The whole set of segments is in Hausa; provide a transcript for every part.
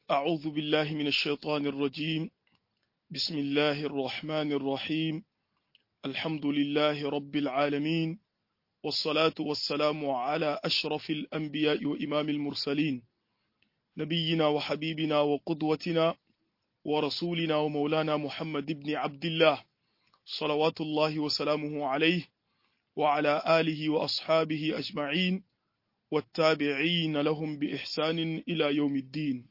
أعوذ بالله من الشيطان الرجيم بسم الله الرحمن الرحيم الحمد لله رب العالمين والصلاة والسلام على أشرف الأنبياء وإمام المرسلين نبينا وحبيبنا وقدوتنا ورسولنا ومولانا محمد بن عبد الله صلوات الله وسلامه عليه وعلى آله وأصحابه أجمعين والتابعين لهم بإحسان إلى يوم الدين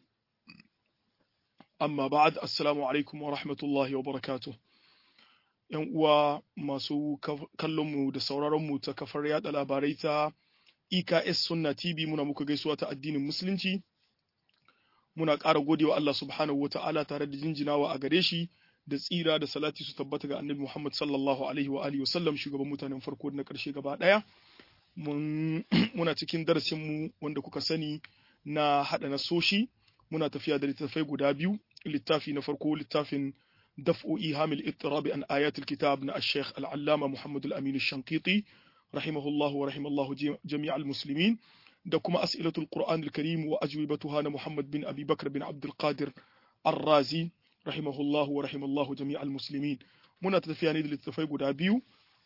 amma ba'ad assalamu alaikum wa rahmatullahi wa barakatuh yan uwa masu kallonmu da sauraronmu ta kafar yada labarai ta EKS Sunna TV muna muku gaisuwa ta addinin musulunci muna ƙara godewa Allah subhanahu wata'ala tare da jinjinawa a gare shi da tsira da salati su tabbata ga annabi Muhammad sallallahu alaihi wa alihi wasallam shugaban mutanen farko da na ƙarshe gaba ɗaya muna cikin darasinmu wanda kuka sani na haɗa nasoshi muna tafiya da littattafai guda biyu littafi na farko littafin daf'o'i hamil ittirabi an ayatul kitab na ash-shaykh al-allama Muhammad al-Amin ash-Shanqiti rahimahullahu wa rahimallahu jami' al-muslimin da kuma as'ilatul Qur'an al-Karim wa ajwibatuha na Muhammad bin Abi Bakr bin Abdul Qadir ar-Razi rahimahullahu wa rahimallahu jami' al-muslimin muna tafiya ne da littattafai guda biyu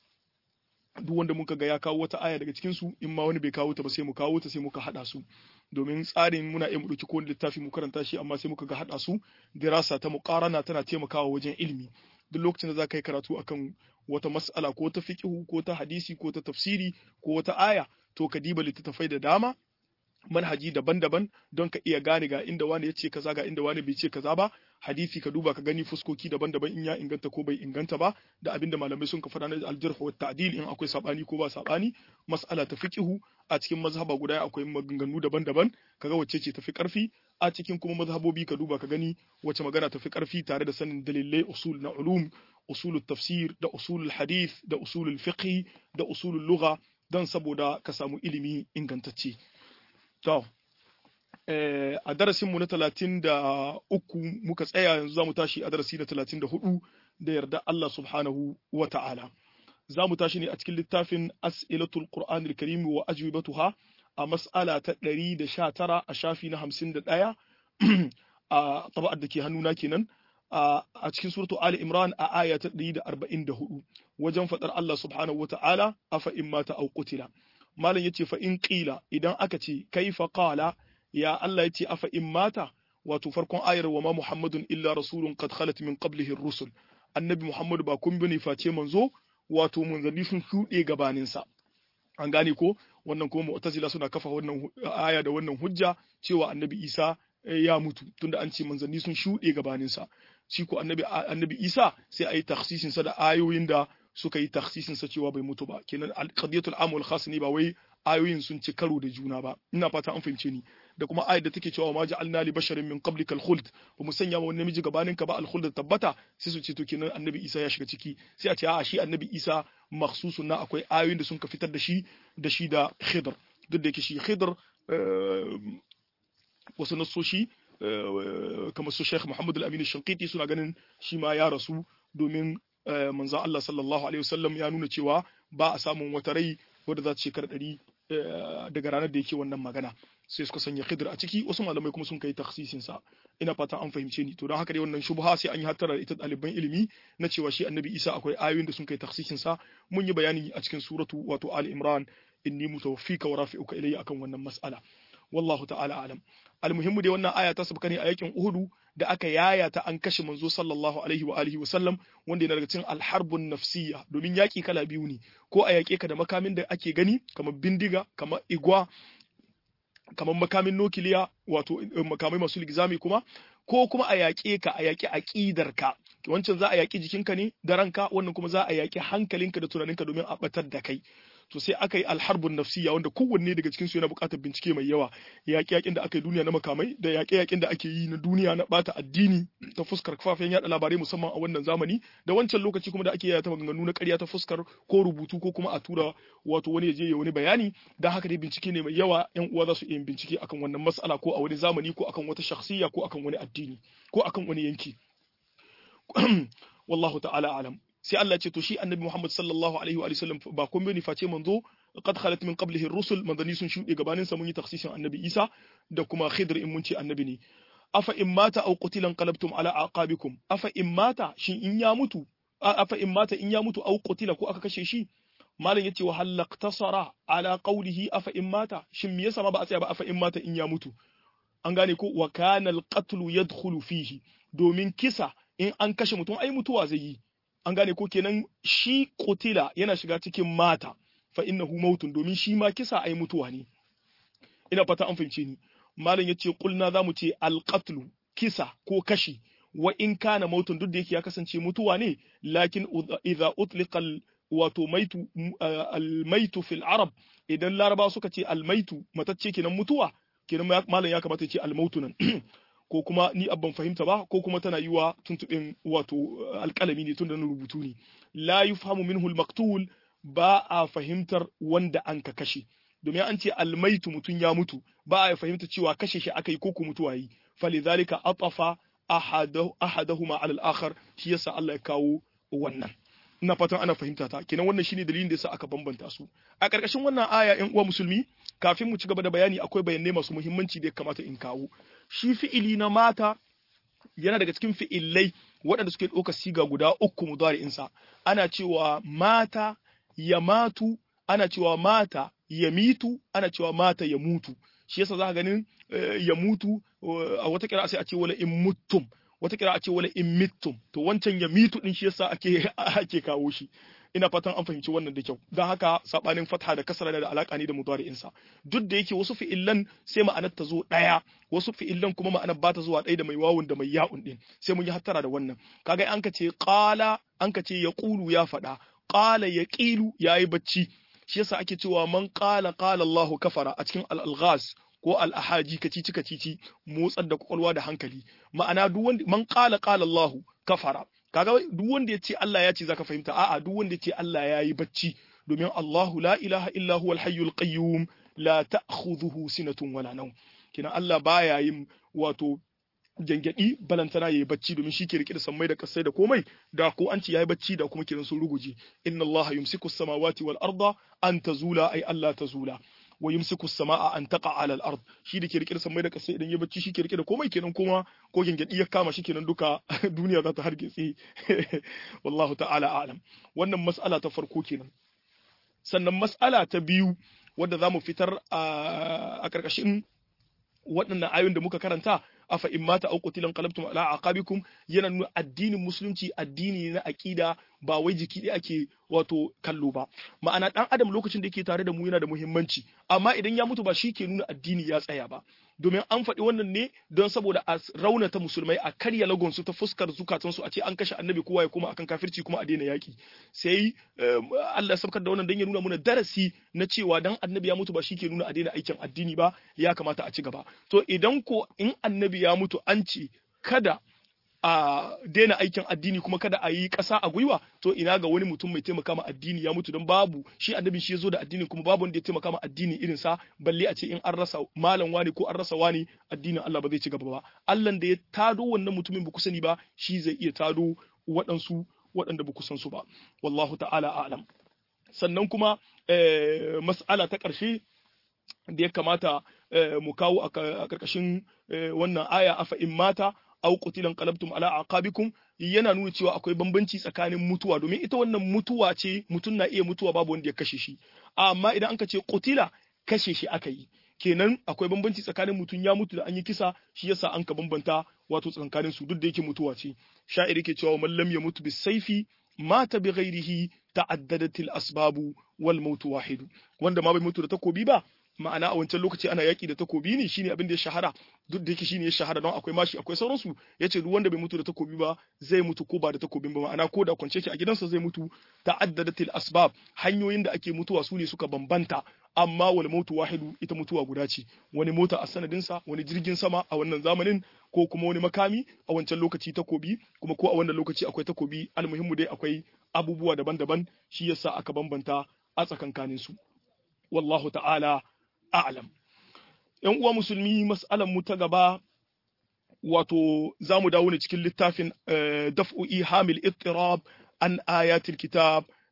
duk wanda muka ga ya kawo wata aya daga cikin su in ma wani bai kawo ta ba sai mu kawo ta sai muka hada su domin tsarin muna iya mu dauki kowane littafi mu karanta shi amma sai muka ga hada su dirasa ta muqarana tana taimakawa wajen ilimi duk lokacin da za ka yi karatu akan wata mas'ala ko ta fiqhu ko ta hadisi ko ta tafsiri ko wata aya to ka diba littattafai da dama manhaji daban-daban don ka iya gane ga inda wani ya ce kaza ga inda wani bai ce kaza ba hadisi ka duba ka gani fuskoki daban-daban in ya inganta ko bai inganta ba da abinda malamai sun ka faɗa na aljarh wa ta'dil in akwai sabani ko ba sabani mas'ala ta fiqhu a cikin mazhaba guda akwai maganganu daban-daban kaga wacce ce tafi karfi a cikin kuma mazhabobi ka duba ka gani wacce magana tafi karfi tare da sanin dalilai usul na ulum usulul tafsir da usulul hadith da usulul fiqh da usulul lugha don saboda ka samu ilimi ingantacce To, eh, a darasinmu na talatin da uku muka tsaya yanzu za mu tashi a darasi na talatin da hudu da yarda Allah subhanahu wa ta'ala. Za mu tashi ne a cikin littafin As'ilatul Qur'an al-Karim wa ajwibatuha a mas'ala ta ɗari da sha tara a shafi na hamsin da ɗaya a taba'ar da ke hannuna kenan a cikin suratu Ali Imran a aya ta ɗari da arba'in da hudu wajen faɗar Allah subhanahu wa ta'ala afa in mata au qutila. malam yace fa in qila idan aka ce kaifa qala ya Allah yace afa in mata wato farkon ayar wa ma muhammadun illa rasulun qad khalat min qablihi ar-rusul annabi muhammad ba kun bane face manzo wato manzanni sun shuɗe gabanin sa an gane ko wannan kuma mu'tazila suna kafa wannan aya da wannan hujja cewa annabi isa ya mutu tunda an ce manzanni sun shuɗe gabanin sa shi ko annabi annabi isa sai ayi takhsisin sa da ayoyin da suka yi taksisin sa cewa bai mutu ba kenan qadiyatul am wal khas ne ba wai ayoyin sun ci karo da juna ba ina fata an fahimce ni da kuma ayat da take cewa ma ja'alna li basharin min qablikal khuld ba mu sanya wa wani namiji gabanin ka ba al khuld tabbata sai su ce to kenan annabi Isa ya shiga ciki sai a ce a shi annabi Isa makhsusun na akwai ayoyin da sun ka fitar da shi da shi da Khidr duk da yake shi Khidr wasu nasoshi kamar su Sheikh Muhammad al-Amin al-Shanqiti suna ganin shi ma ya rasu domin manzon Allah sallallahu alaihi wasallam ya nuna cewa ba a samun wata rai wadda za ta shekara ɗari daga ranar da yake wannan magana sai suka sanya khidr a ciki wasu malamai kuma sun kai taksisin sa ina fatan an fahimce ni to don haka dai wannan shubha sai an yi hattara ita ɗaliban ilimi na cewa shi annabi Isa akwai ayoyin da sun kai taksisin sa mun yi bayani a cikin suratu wato Ali Imran inni mutawaffika wa rafi'uka ilayya akan wannan mas'ala wallahu ta'ala alam almuhimmu dai wannan aya ta sabka ne a yakin Uhudu da aka yaya ta an kashe manzo sallallahu alaihi wa alihi wa sallam wanda yana daga cikin alharbun nafsiyya domin yaki kala biyu ne ko a yake ka da makamin da ake gani kamar bindiga kamar igwa kamar makamin nukiliya wato makamai masu ligzami kuma ko kuma a yaƙe ka a yaƙi aƙidarka wancan za a yaƙi jikinka ne da ranka wannan kuma za a yaƙi hankalinka da tunaninka domin a batar da kai to sai aka yi alharbun nafsiya wanda kowanne daga cikin su yana buƙatar bincike mai yawa yaƙe yaƙin da aka yi duniya na makamai da yaƙe yaƙin da ake yi na duniya na bata addini ta fuskar kafafen yaɗa labarai musamman a wannan zamani da wancan lokaci kuma da ake yaya ta maganganu na ƙarya ta fuskar ko rubutu ko kuma a tura wato wani ya je ya wani bayani da haka dai bincike ne mai yawa yan uwa za su iya bincike akan wannan mas'ala ko a wani zamani ko akan wata shakhsiya ko akan wani addini ko akan wani yanki wallahu ta'ala alam sai Allah ce to shi annabi Muhammad sallallahu alaihi wa sallam ba kun bane face manzo qad khalat min qablihi ar-rusul manzani sun shuɗe gabanin sa mun yi taksisin annabi Isa da kuma Khidr in mun ce annabi ne afa in mata aw qutilan qalabtum ala aqabikum afa in mata shin in ya mutu afa in mata in ya mutu aw qutila ko aka kashe shi malam yace wa halaqtasara ala qawlihi afa in mata shin me yasa ma ba a tsaya ba afa in mata in ya mutu an gane ko wa kana al-qatlu yadkhulu fihi domin kisa in an kashe mutum ai mutuwa zai yi an gane ko kenan shi qutila yana shiga cikin mata fa innahu mautun domin shi ma kisa ai mutuwa ne ina fata an fahimce ni malam yace kulna zamu ce al-qatlu kisa ko kashi wa in kana mautun duk da yake ya kasance mutuwa ne lakin idza utliqa wato maitu al-maitu fil arab idan laraba suka ce al-maitu matacce kenan mutuwa kenan malam ya kamata ya ce al-mautu nan ko kuma ni abban fahimta ba ko kuma tana yiwa tuntuɓin wato alƙalami ne tun da na rubutu ne la yufhamu minhu al-maqtul ba a fahimtar wanda an ka kashe domin an ce almaitu mutum ya mutu ba a fahimta cewa kashe shi aka yi ko ku mutuwa yi falidhalika atafa ahadahuma ala al-akhar shi yasa Allah ya kawo wannan ina fatan ana fahimta ta kenan wannan shine dalilin da yasa aka bambanta su a ƙarƙashin wannan aya ƴan uwa musulmi kafin mu ci gaba da bayani akwai bayanai masu muhimmanci da ya kamata in kawo shi fi'ili na mata yana daga cikin fi'ilai waɗanda suke ɗauka siga guda uku mudari'insa ana cewa mata ya matu ana cewa mata ya mitu ana cewa mata ya mutu shi yasa za ka ganin ya mutu a wata kira sai a ce wala in mutum wata kira a ce wala in mittum to wancan ya mitu din shi yasa ake ake kawo shi ina fatan an fahimci wannan da kyau don haka sabanin fatha da kasra da alaka ne da mudari'in sa duk da yake wasu fi'illan sai ma'anar ta zo daya wasu fi'illan kuma ma'anar ba ta zuwa ɗaya da mai wawun da mai ya'un din sai mun yi hattara da wannan kaga an ka ce qala an ka ce yaqulu ya faɗa qala yaqilu yayi bacci shi yasa ake cewa man qala qala Allahu kafara a cikin al-alghaz ko al-ahaji kacici kacici motsar da kwakwalwa da hankali ma'ana duk wanda man qala qala Allahu kafara kaga duk wanda ya ce Allah ya ce zaka fahimta a'a duk wanda ya ce Allah ya yi bacci domin Allahu la ilaha illa huwal hayyul qayyum la ta'khudhuhu sinatun wala nawm kina Allah baya yin wato jangadi balantana yayi bacci domin shi ke rike da sammai da kasai da komai da ko an ce yayi bacci da kuma kiran sun ruguje inna Allah yumsiku as-samawati wal arda an tazula ay Allah tazula wa yumsiku as-samaa an taqa 'ala al-ard shi da ke rike da sammai da kasai idan ya bacci shi ke rike da komai kenan kuma ko gengedi ya kama shi kenan duka duniya za ta hargitse wallahu ta'ala a'lam wannan mas'ala ta farko kenan sannan mas'ala ta biyu wadda zamu fitar a karkashin waɗannan ayoyin da muka karanta afa in mata au qutilan qalabtum ala aqabikum yana nuna addinin musulunci addini na aqida ba wai jiki ɗaya ake wato kallo ba ma'ana dan adam lokacin da yake tare da mu yana da muhimmanci amma idan ya mutu ba shi ke nuna addini ya tsaya ba domin an faɗi wannan ne don saboda a raunata musulmai a karya lagonsu ta fuskar zukatansu a ce an kashe annabi kowa ya koma akan kafirci kuma a daina yaƙi sai Allah ya sabkar da wannan don ya nuna mana darasi na cewa dan annabi ya mutu ba shi ke nuna a daina aikin addini ba ya kamata a ci gaba to idan ko in annabi ya mutu an ce kada a daina aikin addini kuma kada a yi ƙasa a gwiwa to ina ga wani mutum mai taimaka ma addini ya mutu don babu shi annabi shi ya zo da addini kuma babu wanda ya taimaka ma addini irin sa balle a ce in an rasa malam wani ko an rasa wani addinin Allah ba zai ci gaba ba Allah da ya tado wannan mutumin ba ku sani ba shi zai iya tado waɗansu waɗanda ba ku san su ba wallahu ta'ala a'lam sannan kuma mas'ala ta ƙarshe da ya kamata mu kawo a ƙarƙashin wannan aya afa in mata aw qutilan qalabtum ala aqabikum yana nuna cewa akwai bambanci tsakanin mutuwa domin ita wannan mutuwa ce mutum na iya mutuwa babu wanda ya kashe shi amma idan anka ce qutila kashe shi aka yi kenan akwai bambanci tsakanin mutum ya mutu da an yi kisa shi yasa an ka bambanta wato tsakanin su duk da yake mutuwa ce sha'iri ke cewa man lam yamutu bisayfi mata bi ghairihi ta'addadat al asbabu wal mautu wahidu wanda ma bai mutu da takobi ba ma'ana a wancan lokaci ana yaki da takobi ne shine abin da ya shahara duk da yake shine ya shahara don akwai mashi akwai sauransu yace duk wanda bai mutu da takobi ba zai mutu ko ba da takobin ba ma'ana ko da kwance ki a gidansa zai mutu ta'addadatil asbab hanyoyin da ake mutuwa su ne suka bambanta amma wal mautu wahidu ita mutuwa guda ce wani mota a sanadinsa wani jirgin sama a wannan zamanin ko kuma wani makami a wancan lokaci takobi kuma ko a wannan lokaci akwai takobi almuhimmu dai akwai abubuwa daban-daban shi yasa aka bambanta a tsakankanin su wallahu ta'ala a'lam yan uwa musulmi mas'alan mu ta gaba wato zamu dawo ne cikin littafin daf'u ihamil ittirab an ayatil kitab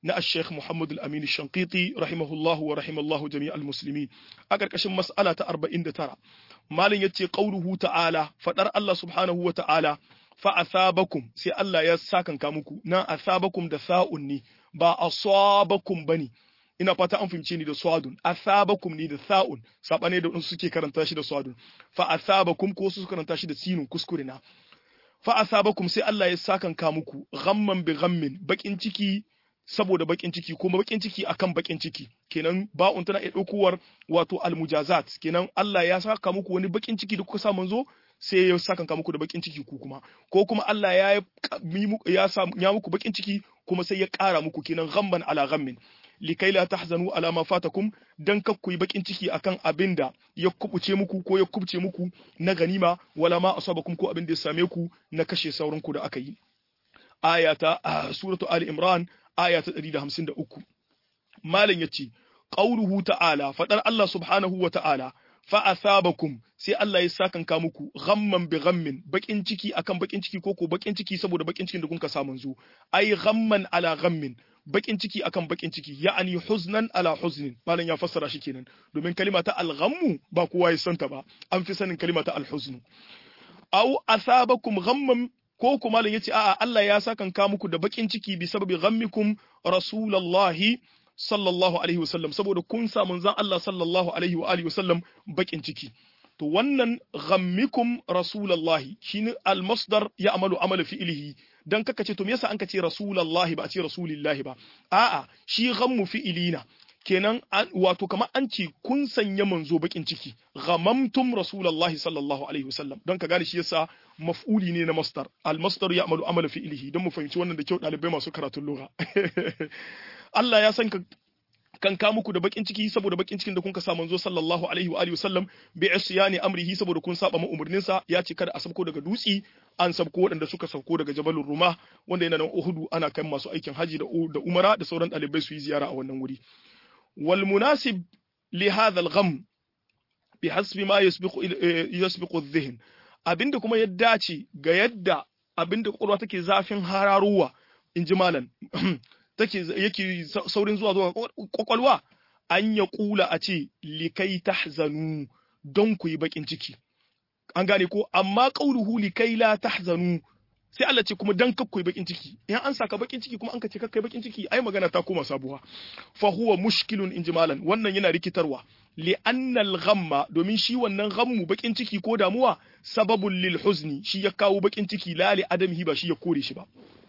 na Sheikh Muhammad Al-Amin Shanqiti rahimahullahu wa rahimallahu jami'al muslimin a karkashin mas'ala ta 49 malin yace qauluhu ta'ala fadar Allah subhanahu wa ta'ala fa asabakum sai Allah ya sakanka muku na asabakum da sa'un ne ba asabakum bane ina fata an fahimce ni da swadun asabakum ni da sa'un sabane da wasu suke karanta shi da swadun fa asabakum ko su karanta shi da sinun kuskure na fa asabakum sai Allah ya sakanka muku ghamman bi ghammin bakin ciki saboda bakin ciki kuma bakin ciki akan bakin ciki kenan ba'un tana iya ɗaukowar wato almujazat kenan Allah ya saka muku wani bakin ciki da kuka sa manzo sai ya saka muku da bakin ciki ku kuma ko kuma Allah ya ya sa ya muku bakin ciki kuma sai ya ƙara muku kenan ghamman ala ghammin likai la tahzanu ala ma fatakum dan kak ku yi bakin ciki akan abin da ya kubuce muku ko ya kubce muku na ganima wala ma asabakum ko abin da ya same ku na kashe sauran ku da aka yi ayata suratu ali imran aya ta 153 malam yace qauluhu ta'ala fadar Allah subhanahu wa ta'ala fa asabakum sai Allah ya sakanka muku ghamman bi ghammin bakin ciki akan bakin ciki ko ko bakin ciki saboda bakin cikin da kun ka samu zu ai ghamman ala ghammin bakin ciki akan bakin ciki ya'ani huznan ala huznin malam ya fassara shi kenan domin kalima ta al-ghammu ba kowa ya santa ba an fi sanin kalima ta al-huzn aw asabakum ghamman ko kuma malam yace a'a Allah ya sakanka muku da bakin ciki bi sababi ghammikum rasulullahi sallallahu alaihi wasallam saboda kun sa manzon Allah sallallahu alaihi wa alihi wasallam bakin ciki to wannan ghammikum rasulullahi shine al-masdar ya amalu amala fi'lihi dan kaka ce to me yasa an ka ce rasulullahi ba a ce rasulillahi ba a'a shi ghammu fi'ilina kenan wato kamar an ce kun sanya manzo bakin ciki ghamamtum rasulullahi sallallahu alaihi wasallam don ka gane shi yasa maf'uli ne na masdar al masdar ya amalu amala fi'lihi don mu fahimci wannan da kyau dalibai masu karatun lugha Allah ya san ka kan ka muku da bakin ciki saboda bakin cikin da kun ka sa manzo sallallahu alaihi wa alihi wasallam bi isyani amrihi saboda kun saba ma umurnin sa ya ce kada a sabko daga dutsi an sabko waɗanda suka sauko daga jabalur ruma wanda yana nan uhudu ana kan masu aikin haji da da umara da sauran ɗalibai su yi ziyara a wannan wuri wal munasib li hadha al gham bi hasbi ma yasbiqu yasbiqu adh-dhihn abinda kuma ya dace ga yadda abinda kwakwalwa take zafin hararuwa in ji malam take yake saurin zuwa zuwa kwakwalwa an ya kula a ce likai tahzanu don ku yi bakin ciki an gane ko amma qauluhu likai la tahzanu sai Allah ce kuma dan kakku yi bakin ciki in an saka bakin ciki kuma an ka ce kakkai bakin ciki ai magana ta koma sabuwa fa huwa mushkilun injimalan wannan yana rikitarwa li annal ghamma domin shi wannan ghammu bakin ciki ko damuwa sababul lil huzni shi ya kawo bakin ciki la li adamihi ba shi ya kore shi ba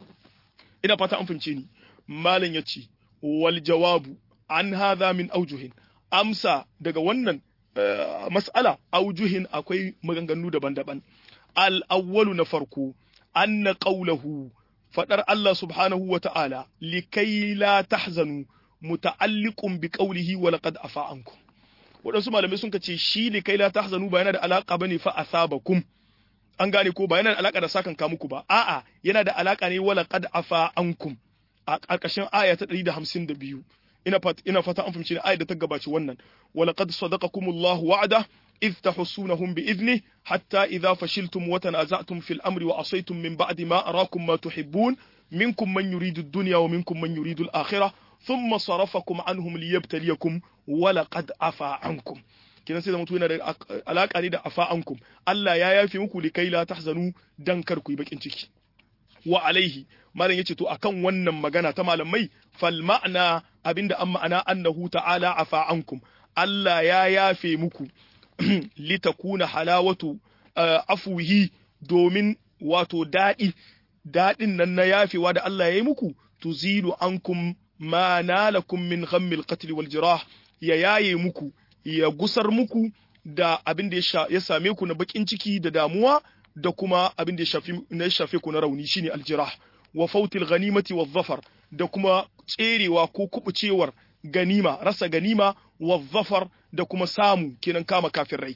ina fata an fahimce ni malam ya ce wal jawabu an hadha min aujuhin amsa daga wannan mas'ala aujuhin akwai maganganu daban-daban al awwalu na farko anna qawluhu fadar Allah subhanahu wa ta'ala likai la tahzanu muta'alliqun bi qawlihi wa laqad afa ankum wadansu malamai sun ce shi likai la tahzanu ba yana da alaka bane fa asabakum an gane ko ba yana da alaka da sakan ka muku ba a'a yana da alaka ne wa laqad afa ankum a ƙarƙashin aya ta 152 ina fata ina fata an fahimci aya da ta gabaci wannan wa laqad sadaqakumullahu wa'ada إذ تحسونهم بإذنه حتى إذا فشلتم وتنازعتم في الأمر وعصيتم من بعد ما أراكم ما تحبون منكم من يريد الدنيا ومنكم من يريد الآخرة ثم صرفكم عنهم ليبتليكم ولقد عفا عنكم kina sai zama yana da alaka ne da afa ankum Allah ya yafe muku likai la tahzanu dan kar ku yi bakin ciki wa alaihi malam yace to akan wannan magana ta malamai fal ma'ana abinda an ma'ana annahu ta'ala afa ankum Allah ya yafe muku litakuna halawatu afuhi domin wato daɗi daɗin nan na yafewa da Allah ya yi muku tuzilu ankum ma nalakum min ghammil qatl wal jirah ya yaye muku ya gusar muku da abin da ya same ku na bakin ciki da damuwa da kuma abin da ya shafe ku na rauni shine aljirah wa fautil ghanimati wa zafar da kuma tserewa ko kubucewar ganima rasa ganima wa zafar da kuma samu kenan kama kafin rai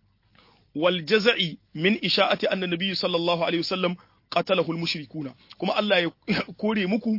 wal jaza'i min isha'ati anna nabiy sallallahu alaihi wasallam qatalahu al mushrikuna kuma Allah ya kore muku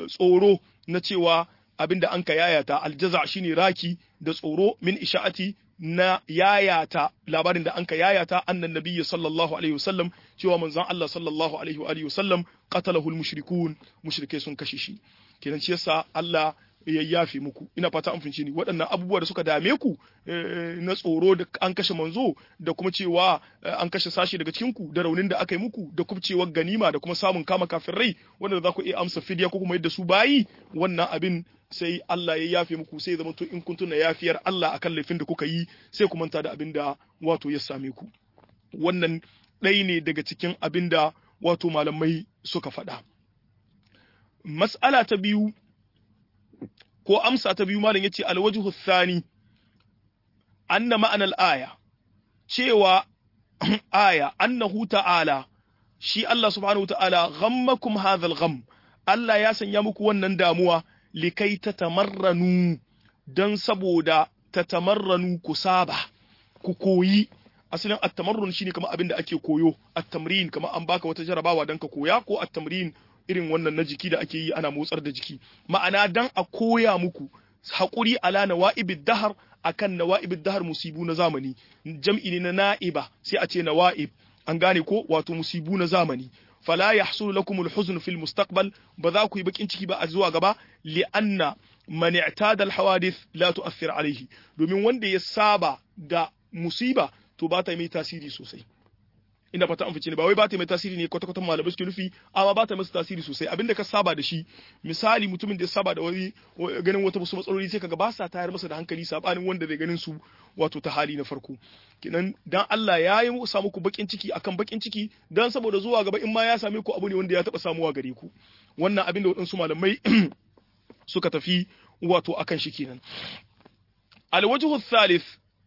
tsoro na cewa abinda an ka yayata al jaza' shine raki da tsoro min isha'ati na yayata labarin da anka yayata annan nabiyyi sallallahu alaihi wasallam cewa manzon Allah sallallahu alaihi wa alihi wasallam qatalahu al-mushrikun mushrike sun kashe shi kenan shi yasa Allah ya yafe muku ina fata an fince ni waɗannan abubuwa da suka dame ku na tsoro da an kashe manzo da kuma cewa an kashe sashi daga cikin ku da raunin da aka yi muku da kuma cewa ganima da kuma samun kama kafin rai wanda za ku iya amsa fidiya ko kuma yadda su bayi wannan abin sai Allah ya yafe muku sai zama to in kun tuna yafiyar Allah akan laifin da kuka yi sai ku manta da abin da wato ya same ku wannan ɗaya ne daga cikin abin da wato malamai suka faɗa mas'ala ta biyu ko amsa ta biyu malam yace alwajhu thani anna ma'anar aya cewa aya annahu ta'ala shi Allah subhanahu wa ta'ala ghammakum hadha gham Allah ya sanya muku wannan damuwa likai tatamarranu dan saboda tatamarranu ku saba ku koyi asalin at-tamarrun shine kamar abin da ake koyo at-tamrin kamar an baka wata jarabawa dan ka koya ko at-tamrin irin wannan na jiki da ake yi ana motsar da jiki ma'ana dan a koya muku haƙuri ala nawa'ibid dahar akan nawa'ibid dahar musibu na zamani jam'i ne na na'iba sai a ce nawa'ib an gane ko wato musibu na zamani fala yahsulu lakum alhuzn fil mustaqbal ba za ku yi bakin ciki ba a zuwa gaba li anna man i'tada alhawadith la tu'athir alayhi domin wanda ya saba da musiba to ba ta mai tasiri sosai ina fata an fice ne ba wai ba ta mai tasiri ne kwata kwata malamai suke nufi amma ba ta masa tasiri sosai abinda ka saba da shi misali mutumin da ya saba da wani ganin wata wasu matsaloli sai kaga ba sa tayar masa da hankali sabanin wanda zai ganin su wato ta hali na farko kinan dan Allah ya yi sa muku bakin ciki akan bakin ciki dan saboda zuwa gaba in ma ya same ku abu ne wanda ya taba samuwa gare ku wannan abin da waɗansu malamai suka tafi wato akan shi kenan alwajhu thalith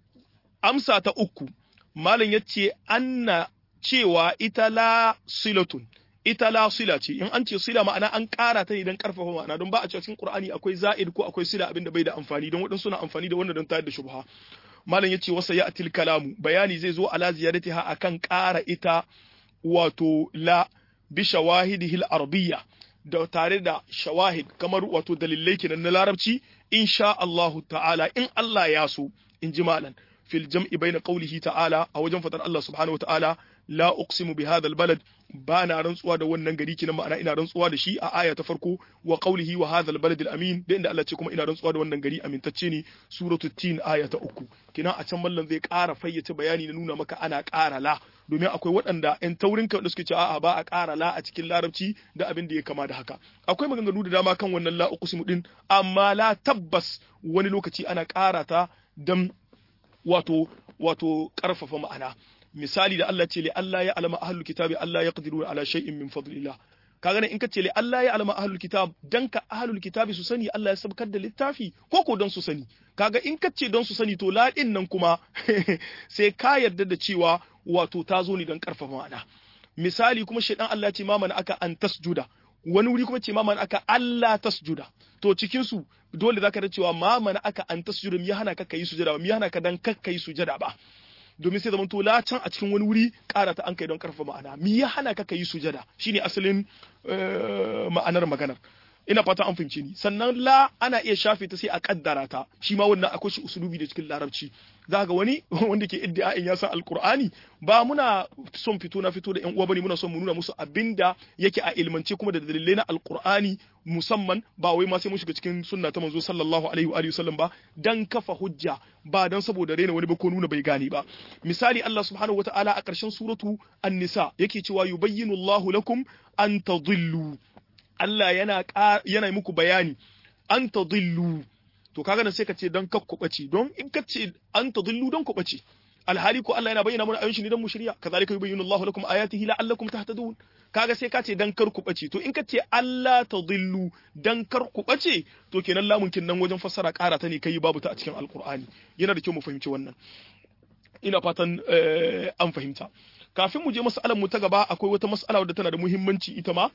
amsa ta uku malam yace anna cewa ita la silatun ita la sila ce in an ce sila ma'ana an ƙara ta ne don ƙarfafa ma'ana don ba a cikin Qur'ani akwai za'id ko akwai sila abin da bai da amfani don waɗansu na amfani da wannan don tayar da shubha malam yace wasa ya atil kalamu bayani zai zo ala ziyadatiha akan ƙara ita wato la bi shawahidihi al-arabiyya da tare da shawahid kamar wato dalilai kenan na larabci insha Allah ta'ala in Allah ya so in ji malam fil jam'i bayna qawlihi ta'ala a wajen fadar Allah subhanahu wa ta'ala la uqsimu bi hadha albalad ba na rantsuwa da wannan gari kinan ma'ana ina rantsuwa da shi a aya ta farko wa qawlihi wa hadha albalad alamin da inda Allah ce kuma ina rantsuwa da wannan gari amintacce ne suratu tin aya ta uku kinan a can mallan zai ƙara fayyace bayani na nuna maka ana ƙara la domin akwai waɗanda ƴan taurin kan da suke ce a'a ba a ƙara la a cikin larabci da abin da ya kama da haka akwai maganganu da dama kan wannan la uqsimu din amma la tabbas wani lokaci ana ƙara ta dan wato wato ƙarfafa ma'ana misali da Allah ce li Allah ya alama ahlul kitabi Allah ya qadiru ala shay'in min fadlillah kaga in ka ce li Allah ya alama ahlul kitab dan ka ahlul kitabi su sani Allah ya sabkar da littafi ko ko don su sani kaga in ka ce don su sani to la din nan kuma sai ka yarda da cewa wato ta zo ne don karfafa ma'ana misali kuma shaidan Allah ce ma mana aka an tasjuda wani wuri kuma ce ma mana aka Allah tasjuda to cikin su dole zaka da cewa ma mana aka an tasjuda mi hana ka kai sujada ba mi hana ka dan kakkai sujada ba domin sai zamanto la can a cikin wani wuri ƙara ta an kai don karfa ma'ana mi ya hana ka yi sujada shine asalin ma'anar maganar ina fata an fahimce ni sannan la ana iya shafe ta sai a kaddara ta shi ma wannan akwai shi usulubi da cikin larabci za ga wani wanda ke iddia'in ya san alqur'ani ba muna son fito na fito da yan uwa bane muna son mu nuna musu abinda yake a ilmance kuma da dalilai na alqur'ani musamman ba wai ma sai mun shiga cikin sunna ta manzo sallallahu alaihi wa alihi wasallam ba dan kafa hujja ba dan saboda rena wani ba ko nuna bai gane ba misali Allah subhanahu wataala a ƙarshen suratu an-nisa yake cewa yubayyinu Allahu lakum an tadhillu Allah yana yana muku bayani an tadillu to kaga nan sai ka ce dan kakkubace don in ka ce an tadillu don kubace alhali ko Allah yana bayyana mana ayoyin shi ne dan mu shirya kazalika yubayyinu Allahu lakum ayatihi la'allakum tahtadun kaga sai ka ce dan kar ku bace to in ka ce Allah tadillu dan kar ku bace to kenan lamun kin nan wajen fassara ƙara ta ne kai babu ta a cikin alqur'ani yana da kyau mu fahimci wannan ina fatan an fahimta kafin mu je mas'alar mu ta gaba akwai wata mas'ala wadda tana da muhimmanci ita ma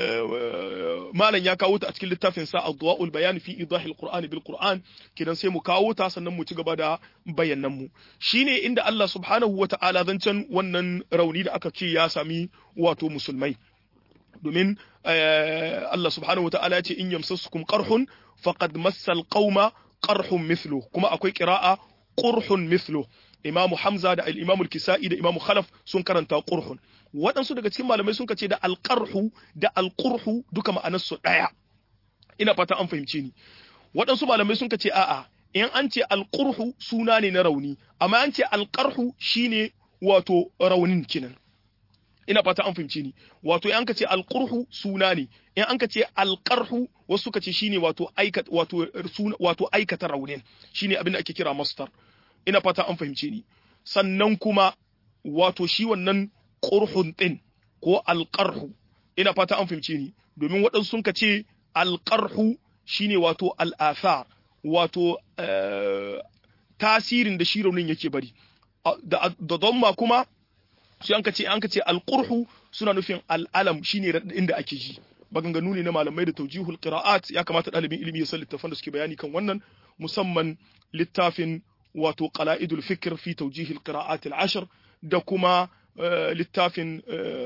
malam ya kawo ta a cikin littafin sa adwaul bayan fi idahil qur'an bil qur'an kidan sai mu kawo ta sannan mu ci gaba da bayanan mu shine inda Allah subhanahu wata'ala zancen wannan rauni da aka ce ya sami wato musulmai domin Allah subhanahu wata'ala ya ce in yamsasukum qarhun faqad massal qauma qarhun mithlu kuma akwai qira'a qurhun mithlu imamu hamza da al-imamu al-kisa'i da imamu khalaf sun karanta qurhun waɗansu daga cikin malamai sun ce da alqarhu da alqurhu duka ma'anar su daya ina fata an fahimce ni waɗansu malamai sun ce a'a in an ce alqurhu suna ne na rauni amma an ce alqarhu shine wato raunin kinan ina fata an fahimce ni wato in an ka ce alqurhu suna ne in an ka ce alqarhu wasu suka ce shine wato aikata wato suna wato aikata raunin shine abin da ake kira mastar ina fata an fahimce ni sannan kuma wato shi wannan qurhun din ko alqarhu ina fata an fahimce ni domin waɗansu sun ka ce alqarhu shine wato al'athar wato tasirin da shi raunin yake bari da damma kuma sai an ka ce an ka ce alqurhu suna nufin al'alam shine radadin da ake ji maganganu ne na malamai da taujihul qira'at ya kamata dalibin ilimi ya san littafan da suke bayani kan wannan musamman littafin wato qala'idul fikr fi taujihil qira'at al-ashr da kuma littafin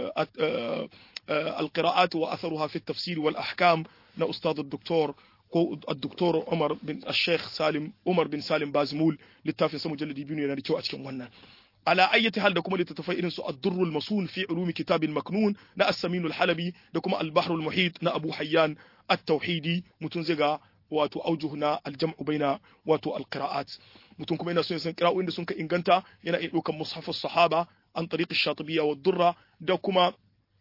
al-qira'at wa atharuha fi at-tafsir wal ahkam na ustad al-doktor ko al-doktor Umar bin al-Sheikh Salim Umar bin Salim Bazmul littafin sa mujalladi biyu ne yana da kyau a cikin wannan على أي حال دكما لتتفاي إنسو الدر المصون في علوم كتاب المكنون نا السمين الحلبي دكما البحر المحيط نا أبو حيان التوحيدي متنزغا واتو أوجهنا الجمع بين واتو القراءات متن كما ينا سنة قراءة إن سنك إنغانتا ينا إلوكا مصحف الصحابة عن طريق الشاطبية والدرة دكما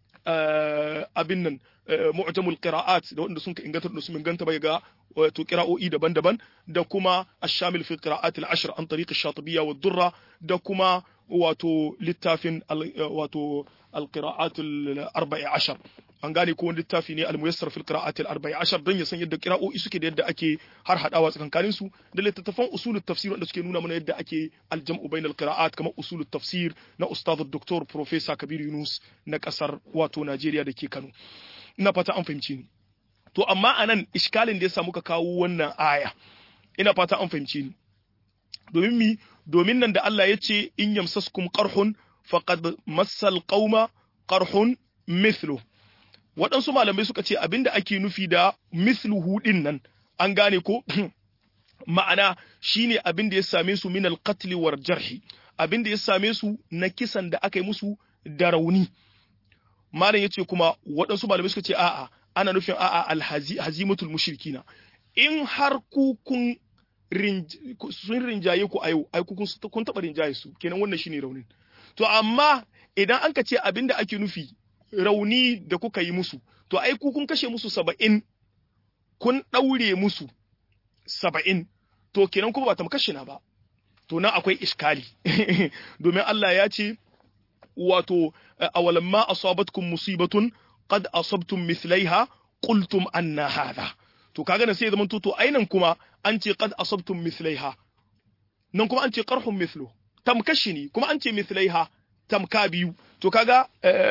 abin nan mu'jamul qira'at da wanda sun ka inganta da su inganta bai ga wato qira'o'i daban-daban da kuma ash-shamil fi qira'at al-ashr an tariq ash-shatibiyya wa durra da kuma wato littafin wato al-qira'at al-arba'i ashar an gane ko wani littafi ne al-muyassar fil qira'at al-arba'i ashar dan ya san yadda qira'o'i suke da yadda ake har hadawa tsakankanin su da littattafan usulut tafsir wanda suke nuna mana yadda ake al-jam'u bainal qira'at kamar usulut tafsir na ustad doktor professor Kabir Yunus na kasar wato Najeriya da ke Kano ina fata an fahimci ni to amma anan iskalin da ya samu ka kawo wannan aya ina fata an fahimci ni domin mi domin nan da Allah ya ce in yamsaskum qarhun faqad massal qauma qarhun mithlu waɗansu malamai suka ce abinda ake nufi da mithluhu din nan an gane ko ma'ana shine abin da ya same su min al-qatl war jarhi abin da ya same su na kisan da aka yi musu da rauni malam yace kuma waɗansu malamai suka ce a'a ana nufin a'a alhazimatul mushrikina in har ku kun sun rinjaye ku a yau ai ku kun taɓa rinjaye su kenan wannan shine raunin to amma idan an ka ce abinda ake nufi rauni da kuka yi musu to ai ku kun kashe musu saba'in kun ɗaure musu saba'in to kenan kuma ba ta kashe na ba to nan akwai iskali domin Allah ya ce wato awalamma asabatkum musibatun qad asabtum mithlaiha qultum anna hadha to kaga nan sai zaman to to ainan kuma an ce qad asabtum mithlaiha nan kuma an ce qarhum mithlu tamkashi ne kuma an ce mithlaiha tamka biyu to kaga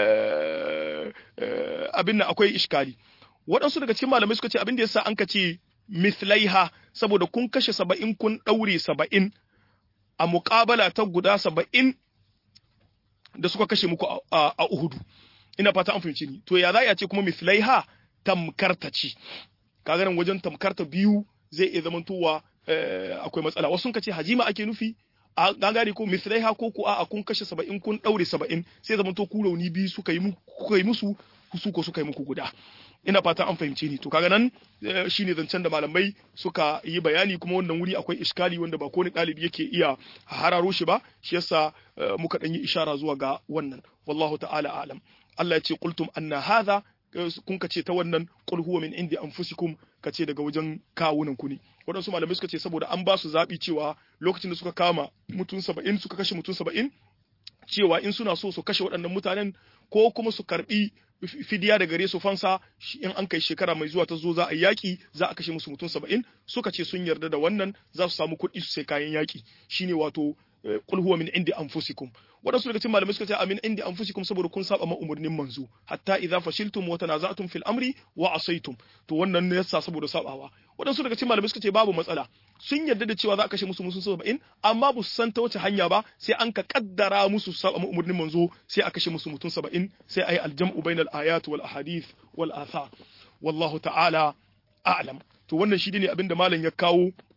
abin nan akwai iskali waɗansu daga cikin malamai suka ce abin da yasa an ka ce mithlaiha saboda kun kashe saba'in kun ɗaure saba'in a muƙabala ta guda saba'in da suka kashe muku a Uhudu. Ina fata an fahimci ni. To ya za a ce kuma mithlaiha tamkarta ce. Kaga nan wajen tamkarta biyu zai iya zamantowa akwai matsala. Wasu sun ce hajima ake nufi a gangare ko mithlaiha ko ko a kun kashe saba'in kun ɗaure saba'in sai zamanto ku rauni biyu suka yi musu su ko suka yi muku guda. ina fata an fahimce ni to kaga nan shine zancen da malamai suka yi bayani kuma wannan wuri akwai iskali wanda ba kowane ɗalibi yake iya hararo shi ba shi yasa muka ɗan yi ishara zuwa ga wannan wallahu ta'ala alam Allah ya ce qultum anna hadha kun ka ce ta wannan qul huwa min indi anfusikum ka ce daga wajen kawunan ku ne waɗansu malamai suka ce saboda an ba su zaɓi cewa lokacin da suka kama mutum saba'in suka kashe mutum saba'in cewa in suna so su kashe waɗannan mutanen ko kuma su karɓi fidiya da gare su fansa in an kai shekara mai zuwa ta zo za a yaƙi za a kashe musu mutum saba'in suka ce sun yarda da wannan za su samu kuɗi su sai kayan yaƙi shine wato qul huwa min indi anfusikum wadansu daga cikin malamai suka ce amin indi anfusikum saboda kun saba ma umurnin manzo hatta idza fashiltum wa tanaza'tum fil amri wa asaytum to wannan ne yasa saboda sabawa wadansu daga cikin malamai suka ce babu matsala sun yarda da cewa za a kashe musu musu saba'in amma ba su san ta wace hanya ba sai an ka kaddara musu saba ma umurnin manzo sai a kashe musu mutum saba'in sai ayi aljam'u bainal ayat wal ahadith wal athar wallahu ta'ala a'lam to wannan shi ne abinda malam ya kawo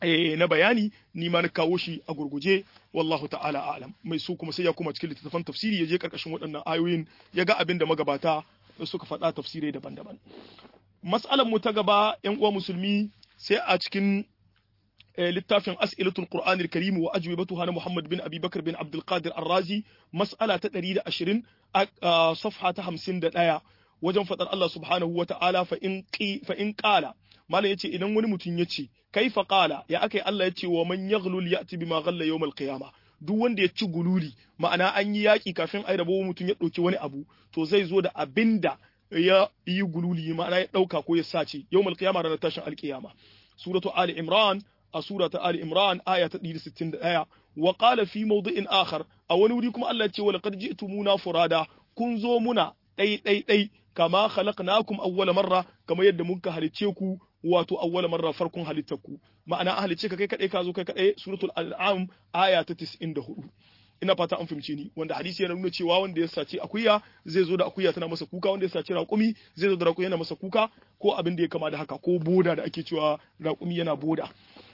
na bayani ni ma na kawo shi a gurguje wallahu ta'ala a'lam mai su kuma sai ya kuma cikin littattafan tafsiri ya je karkashin waɗannan ayoyin ya ga abin da magabata suka faɗa tafsirai daban-daban mas'alar mu ta gaba yan uwa musulmi sai a cikin littafin as'ilatul qur'anil karim wa ajwibatuha na muhammad bin abi bakr bin abdul qadir ar-razi mas'ala ta 120 a safha ta 51 wajen faɗar Allah subhanahu wa ta'ala fa in fa in qala malam yace idan wani mutum yace kaifa qala ya akai Allah yace wa man yaghlul ya'ti bima ghalla yawm al-qiyamah duk wanda ya ci gululi ma'ana an yi yaki kafin ai rabo mutum ya dauki wani abu to zai zo da abinda ya yi gululi ma'ana ya dauka ko ya sace yawm al-qiyamah ranar tashin al-qiyama suratu ali imran a sura ta ali imran aya ta 161 wa qala fi mawdi'in akhar a wani wuri kuma Allah ya ce wa laqad ji'tumuna furada kun zo muna dai dai dai kama khalaqnakum awwala marra kama yadda muka halice ku wato awwala marra farkon halittar ku ma'ana an halice ka kai kadai ka zo kai kadai suratul an'am aya ta 94 ina fata an fahimce ni wanda hadisi yana nuna cewa wanda ya saci akuya zai zo da akuya tana masa kuka wanda ya saci raƙumi zai zo da raƙumi yana masa kuka ko abin da ya kama da haka ko boda da ake cewa raƙumi yana boda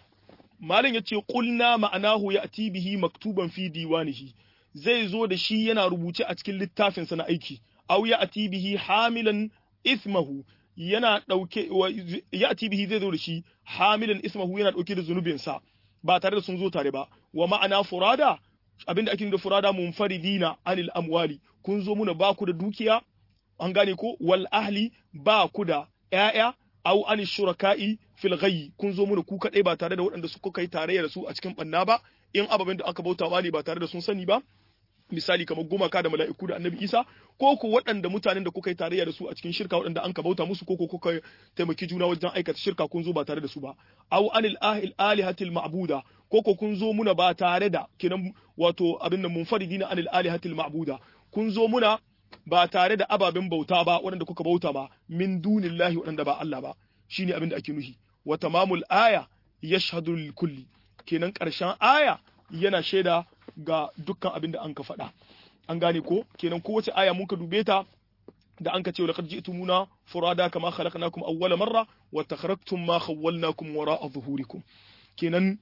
malam yace qulna ma'anahu ya'ti bihi maktuban fi diwanihi zai zo da shi yana rubuce a cikin littafinsa na aiki aw ya'ti bihi hamilan ismahu yana dauke ya'ti bihi zai zo da shi hamilan ismahu yana dauke da zunubinsa ba tare da sun zo tare ba wa ma'ana furada abinda ake da furada munfaridina anil amwali kun zo muna ba ku da dukiya an gane ko wal ahli ba ku da ƴaƴa aw anil shuraka'i fil ghayyi kun zo muna ku kadai ba tare da waɗanda suka kai tarayya da su a cikin banna ba in ababen da aka bauta ne ba tare da sun sani ba misali kamar gumaka da mala'iku da annabi isa ko ku waɗanda mutanen da kuka yi tarayya da su a cikin shirka waɗanda an ka bauta musu ko kuka taimaki juna wajen aikata shirka kun zo ba tare da su ba aw anil ahil alihatil ma'buda ko ko kun zo muna ba tare da kinan wato abin nan munfaridina anil alihatil ma'buda kun zo muna ba tare da ababen bauta ba waɗanda kuka bauta ba min dunillahi waɗanda ba Allah ba shine abin da ake nuhi wa tamamul aya yashhadu lil kulli kenan ƙarshen aya yana shaida ga dukkan abin da an ka faɗa an gane ko kenan kowace aya mun ka dube ta da an ka ce laqad ji'tumuna furada kama khalaqnakum awwala marra wa takhraktum ma khawwalnakum wara'a zuhurikum kenan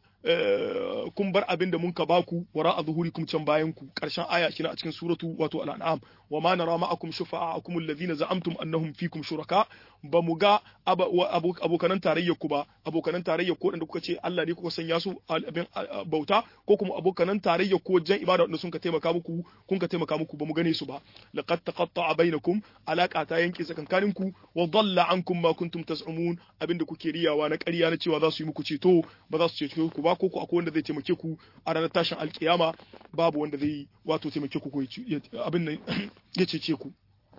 kun bar abin da mun ka baku wara'a zuhurikum can bayan ku karshen aya kina a cikin suratu wato al-an'am wa ma nara ma'akum shufa'akum alladhina za'amtum annahum fikum shuraka ba mu ga abokanan tarayyar ku ba abokanan tarayyar ko da kuka ce Allah ne kuka sanya su abin bauta ko kuma abokanan tarayyar ko wajen ibada wanda sun ka taimaka muku kun ka taimaka muku ba mu gane su ba laqad taqatta'a bainakum alaka ta yanke tsakankanin ku wa dalla ankum ma kuntum tas'umun abinda kuke riyawa na ƙarya na cewa za su yi muku ceto ba za su cece ku ba ko ku akwai wanda zai taimake ku a ranar tashin alkiyama babu wanda zai wato taimake ku ko abin nan ya cece ku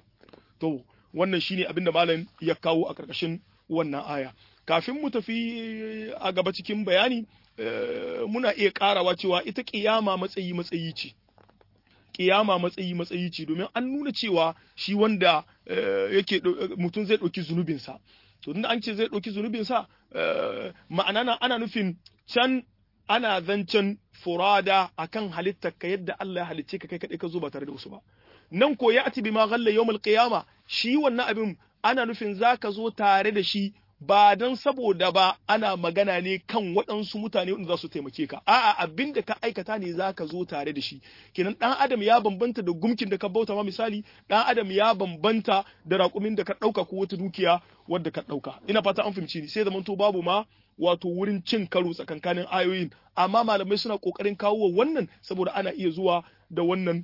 to wannan shine abin da malam ya kawo a ƙarƙashin wannan aya kafin mu tafi a gaba cikin bayani muna iya ƙarawa cewa ita ƙiyama matsayi matsayi ce ƙiyama matsayi matsayi ce domin an nuna cewa shi wanda yake mutum zai ɗauki zunubinsa to tunda an ce zai ɗauki zunubinsa ma'ana na ana nufin can ana zancen furada akan halittar ka yadda Allah ya halicce ka kai kaɗai ka zo ba tare da wasu ba nan ko ya ati bima ghalla yawmul qiyama shi wannan abin ana nufin zaka zo tare da shi ba don saboda ba ana magana ne kan waɗansu mutane wanda za su taimake ka a'a abin da ka aikata ne za ka zo tare da shi kenan ɗan adam ya bambanta da gumkin da ka bauta ma misali ɗan adam ya bambanta da raƙumin da ka ɗauka ko wata dukiya wadda ka ɗauka ina fata an fahimci ni sai zamanto babu ma wato wurin cin karo tsakankanin ayoyin amma malamai suna kokarin kawo wannan saboda ana iya zuwa da wannan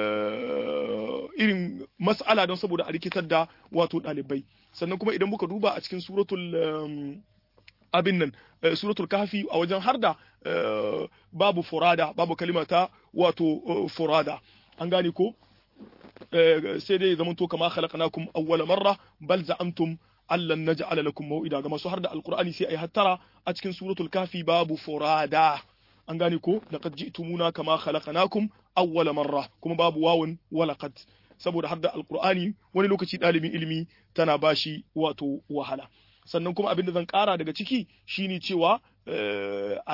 irin mas'ala don saboda a rikitar da wato ɗalibai sannan kuma idan muka duba a cikin suratul abin nan suratul kahfi a wajen harda babu furada babu kalimata wato furada an gane ko sai dai zaman to kama khalaqnakum awwala marra bal za'amtum allan naj'ala lakum maw'ida ga masu harda alqur'ani sai ai hattara a cikin suratul kahfi babu furada an gane ko laqad ji'tumuna kama khalaqnakum awwala marra kuma babu wawun walaqad saboda hadda alqur'ani wani lokaci dalibin ilimi tana bashi wato wahala sannan kuma abin da zan kara daga ciki shine cewa a nan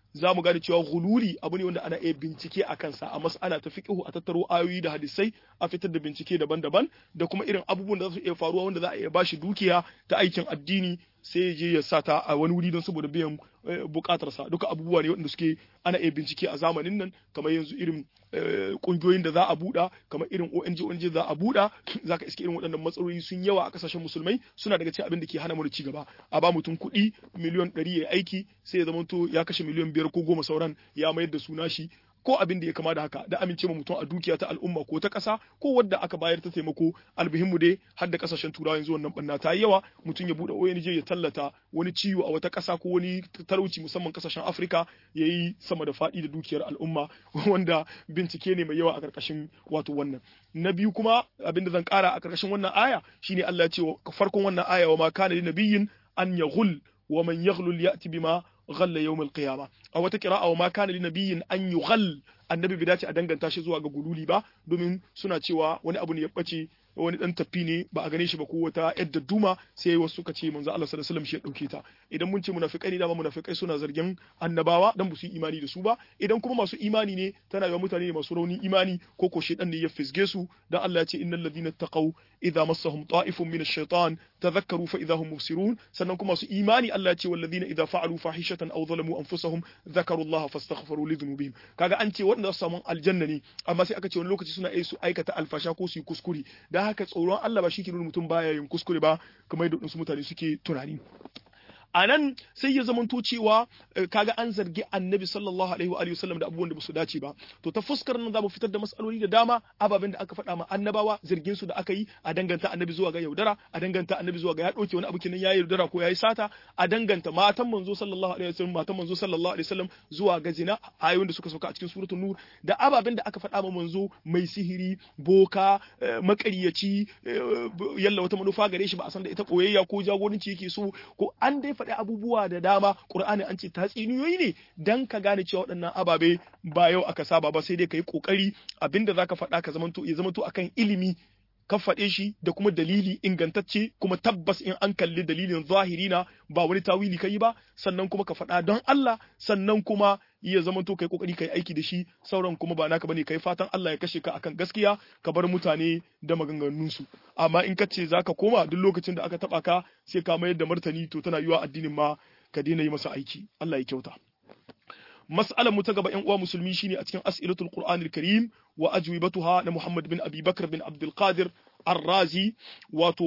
za mu gane cewa gululi abu ne wanda ana iya bincike a kansa a mas'ala ta fiqhu a tattaro ayoyi da hadisai a fitar da bincike daban-daban da kuma irin abubuwan da za su iya faruwa wanda za a iya bashi dukiya ta aikin addini sai ya je ya sa ta a wani wuri don saboda biyan bukatarsa duka abubuwa ne wanda suke ana iya bincike a zamanin nan kamar yanzu irin kungiyoyin da za a buɗa kamar irin ONG ONG za a buɗa za ka iske irin waɗannan matsaloli sun yawa a kasashen musulmai suna daga cikin abin da ke hana mu ci gaba a ba mutum kuɗi miliyon ɗari ya aiki sai ya zama to ya kashe miliyon biyar ko goma sauran ya mayar da suna shi ko abin da ya kama da haka da amince ma mutum a dukiya ta al'umma ko ta ƙasa ko wadda aka bayar ta taimako albihinmu dai har da ƙasashen turawa yanzu wannan banna ta yi yawa mutum ya buɗe ONG ya tallata wani ciwo a wata ƙasa ko wani talauci musamman ƙasashen Afirka ya yi sama da faɗi da dukiyar al'umma wanda bincike ne mai yawa a ƙarƙashin wato wannan na biyu kuma abin da zan ƙara a ƙarƙashin wannan aya shine Allah ya ce farkon wannan aya wa ma kana li nabiyyin an yaghul wa man yaghlul ya'ti bima ghalla yawm al-qiyama a wata qira'a wa ma kana li nabiyyin an yughall annabi bai dace a danganta shi zuwa ga gululi ba domin suna cewa wani abu ne ya bace wani dan tafi ne ba a gane shi ba ko wata yadda duma sai wasu suka ce manzo Allah sallallahu alaihi wasallam shi ya dauke ta idan mun ce munafikai ne dama munafikai suna zargin annabawa dan ba su yi imani da su ba idan kuma masu imani ne tana yawa mutane ne masu rauni imani ko ko shedan ne ya fisge su dan Allah ya ce innal ladina taqaw idza massahum ta'ifun min ash-shaytan tadhakkaru fa idza hum mubsirun sannan kuma masu imani Allah ya ce wal ladina idza fa'alu fahishatan aw zalamu anfusahum dhakaru Allah fastaghfiru li dhunubihim kaga an ce waɗanda su samu aljanna ne amma sai aka ce wani lokaci suna su aikata alfasha ko su yi kuskure dan haka tsoron Allah ba shi ke nuna mutum baya yin kuskure ba kamar yadda wasu mutane suke tunani a nan sai ya zamanto cewa kaga an zargi annabi sallallahu alaihi wa sallam da abubuwan da ba su dace ba to ta fuskar nan za mu fitar da matsaloli da dama ababen da aka faɗa ma annabawa zargin su da aka yi a danganta annabi zuwa ga yaudara a danganta annabi zuwa ga ya ɗauke wani abu kenan ya yaudara ko ya yi sata a danganta matan manzo sallallahu alaihi wa sallam matan manzo sallallahu alaihi wa sallam zuwa ga zina ayoyin da suka sauka a cikin suratul nur da ababen da aka faɗa ma manzo mai sihiri boka makaryaci yalla wata manufa gare shi ba a san da ita koyayya ko jagoranci yake so ko an dai faɗi abubuwa da dama Qur'ani an ce tatsiniyoyi ne dan ka gane cewa waɗannan ababe ba yau aka saba ba sai dai ka yi ƙoƙari abinda zaka faɗa ka zamanto ya zamanto akan ilimi ka faɗe shi da kuma dalili ingantacce kuma tabbas in an kalli dalilin zahiri na ba wani tawili kai ba sannan kuma ka faɗa don Allah sannan kuma ya zama to kai kokari kai aiki da shi sauran kuma ba naka bane kai fatan Allah ya kashe ka akan gaskiya ka bar mutane da maganganun su amma in ka ce zaka koma duk lokacin da aka taba ka sai ka mayar da martani to tana yiwa addinin ma ka daina yi masa aiki Allah ya kyauta mas'alar mu ta gaba ƴan uwa musulmi shine a cikin as'ilatul qur'anil karim wa ajwibatuha na Muhammad bin Abi Bakr bin Abdul Qadir Ar-Razi wato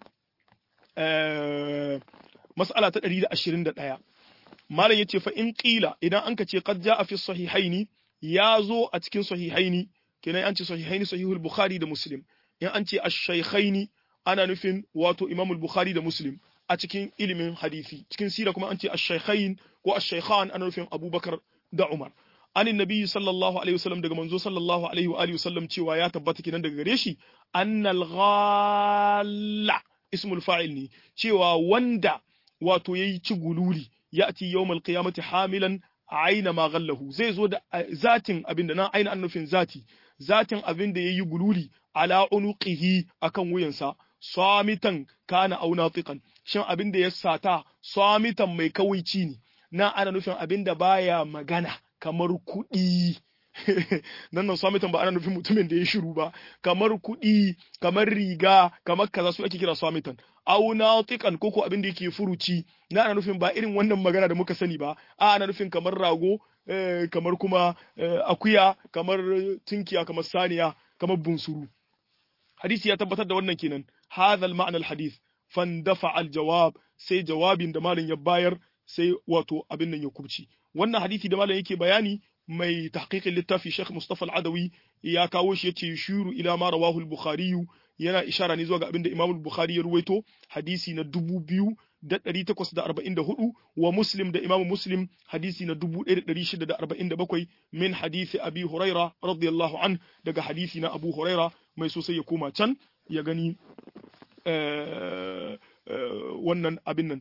mas'ala ta 121 malam yace fa in qila idan anka ce qad jaa fi sahihaini ya zo a cikin sahihaini kenan an ce sahihaini sahihul bukhari da muslim in an ce ash-shaykhaini ana nufin wato imam al-bukhari da muslim a cikin ilimin hadisi cikin sira kuma an ce ash-shaykhain ko ash-shaykhan ana nufin abubakar da umar anin nabi sallallahu alaihi wasallam daga manzo sallallahu alaihi wa alihi wasallam cewa ya tabbata kenan daga gare shi annal ghalla ismul fa'il ne cewa wanda wato yayi ci gululi ya'ti yawmal qiyamati hamilan aina ma ghallahu zai zo da zatin abinda nan aina an nufin zati zatin abin da yayi gululi ala unuqihi akan wuyansa samitan kana aw natiqan shin abin da ya sata samitan mai kawaici ne na ana nufin abin da baya magana kamar kuɗi nan nan swamitan ba ana nufin mutumin da ya shiru ba kamar kuɗi kamar riga kamar kaza su ake kira swamitan au natiqan koko abin da yake furuci na ana nufin ba irin wannan magana da muka sani ba a ana nufin kamar rago kamar kuma akuya kamar tinkiya kamar saniya kamar bunsuru hadisi ya tabbatar da wannan kenan hadha al-ma'na al-hadith fandafa al-jawab sai jawabin da malam ya bayar sai wato abin nan ya kubci wannan hadisi da malam yake bayani mai tahqiqin littafi Sheikh Mustafa Al-Adawi ya kawo shi yace shuru ila ma rawahu al-Bukhari yana ishara ne zuwa ga abin da Imam al-Bukhari ya ruwaito hadisi na 2844 wa Muslim da Imam Muslim hadisi na 1647 min hadisi Abi Huraira radiyallahu an daga hadisi na Abu Huraira mai sosai ya koma can ya gani wannan abin nan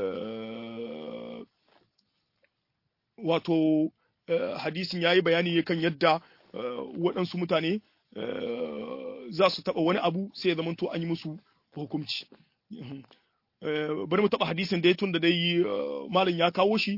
wato hadisin ya yi bayani kan yadda waɗansu mutane za su taɓa wani abu sai ya zamanto an yi musu hukunci bari mu taɓa hadisin dai tun da dai malam ya kawo shi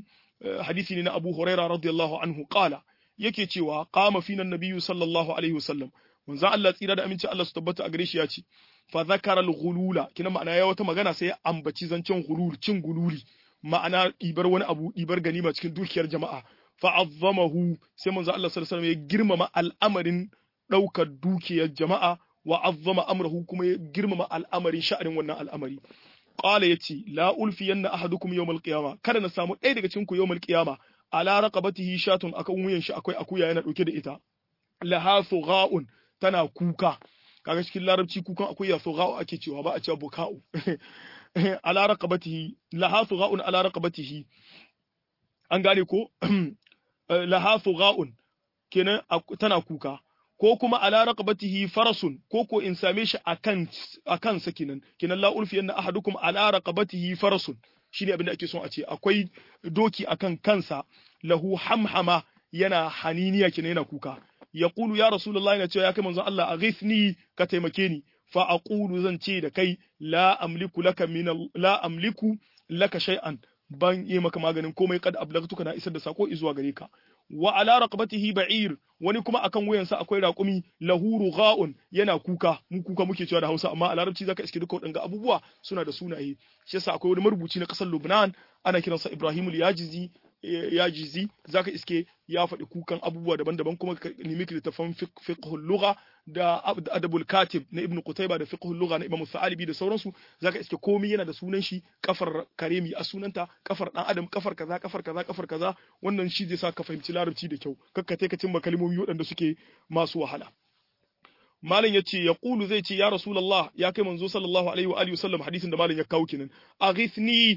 hadisi ne na Abu Huraira radiyallahu anhu qala yake cewa qama fina nabiyyu sallallahu alaihi wasallam manzo Allah tsira da aminci Allah su tabbata a gare shi ya ce fa zakara al-ghulula kina ma'ana ya wata magana sai ya ambaci zancen ghulul cin gululi ma'ana ɗibar wani abu ɗibar ganima cikin dukiyar jama'a fa'azzamahu sai manzo Allah sallallahu alaihi ya girmama al'amarin ɗaukar dukiyar jama'a wa azzama amrahu kuma ya girmama al'amarin sha'anin wannan al'amari qala yace la ulfiyanna ahadukum yawmal qiyama kada na samu ɗaya daga cikin ku yawmal qiyama ala raqabatihi shatun akan wuyan shi akwai akuya yana dauke da ita laha thugha'un tana kuka kaga cikin larabci kukan akuya thugha'u ake cewa ba a cewa buka'u ala raqabatihi laha thugha'un ala raqabatihi an gane ko laha thugha'un kenan tana kuka ko kuma ala raqabatihi farasun ko ko in same shi akan akan sa kenan kenan la ulfi yanna ahadukum ala raqabatihi farasun shine abin da ake son a ce akwai doki akan kansa lahu hamhama yana haniniya kenan yana kuka yaqulu ya rasulullahi yana cewa ya kai manzon Allah aghithni ka taimake ni fa aqulu zan ce da kai la amliku laka min la amliku laka shay'an ban yi maka maganin komai kad ablagtuka na isar da sako zuwa gare ka wa ala raqabatihi ba'ir wani kuma akan wuyansa akwai raƙumi lahu rugha'un yana kuka mu kuka muke cewa da Hausa amma a Larabci zaka iske duka waɗanga abubuwa suna da sunaye shi yasa akwai wani marubuci na ƙasar Lubnan ana kiransa Ibrahim al-Yajizi yajizi zaka iske ya faɗi kukan abubuwa daban-daban kuma ka nemi littafan fiqhul lugha da adabul katib na ibnu qutayba da fiqhul lugha na imam sa'alibi da sauransu zaka iske komai yana da sunan shi kafar karemi a sunanta kafar dan adam kafar kaza kafar kaza kafar kaza wannan shi zai sa ka fahimci larabci da kyau kakka ka cimma kalmomi waɗanda suke masu wahala malam yace ya qulu zai ce ya rasulullah ya kai manzo sallallahu alaihi wa alihi wasallam hadisin da malam ya kawo kenan aghithni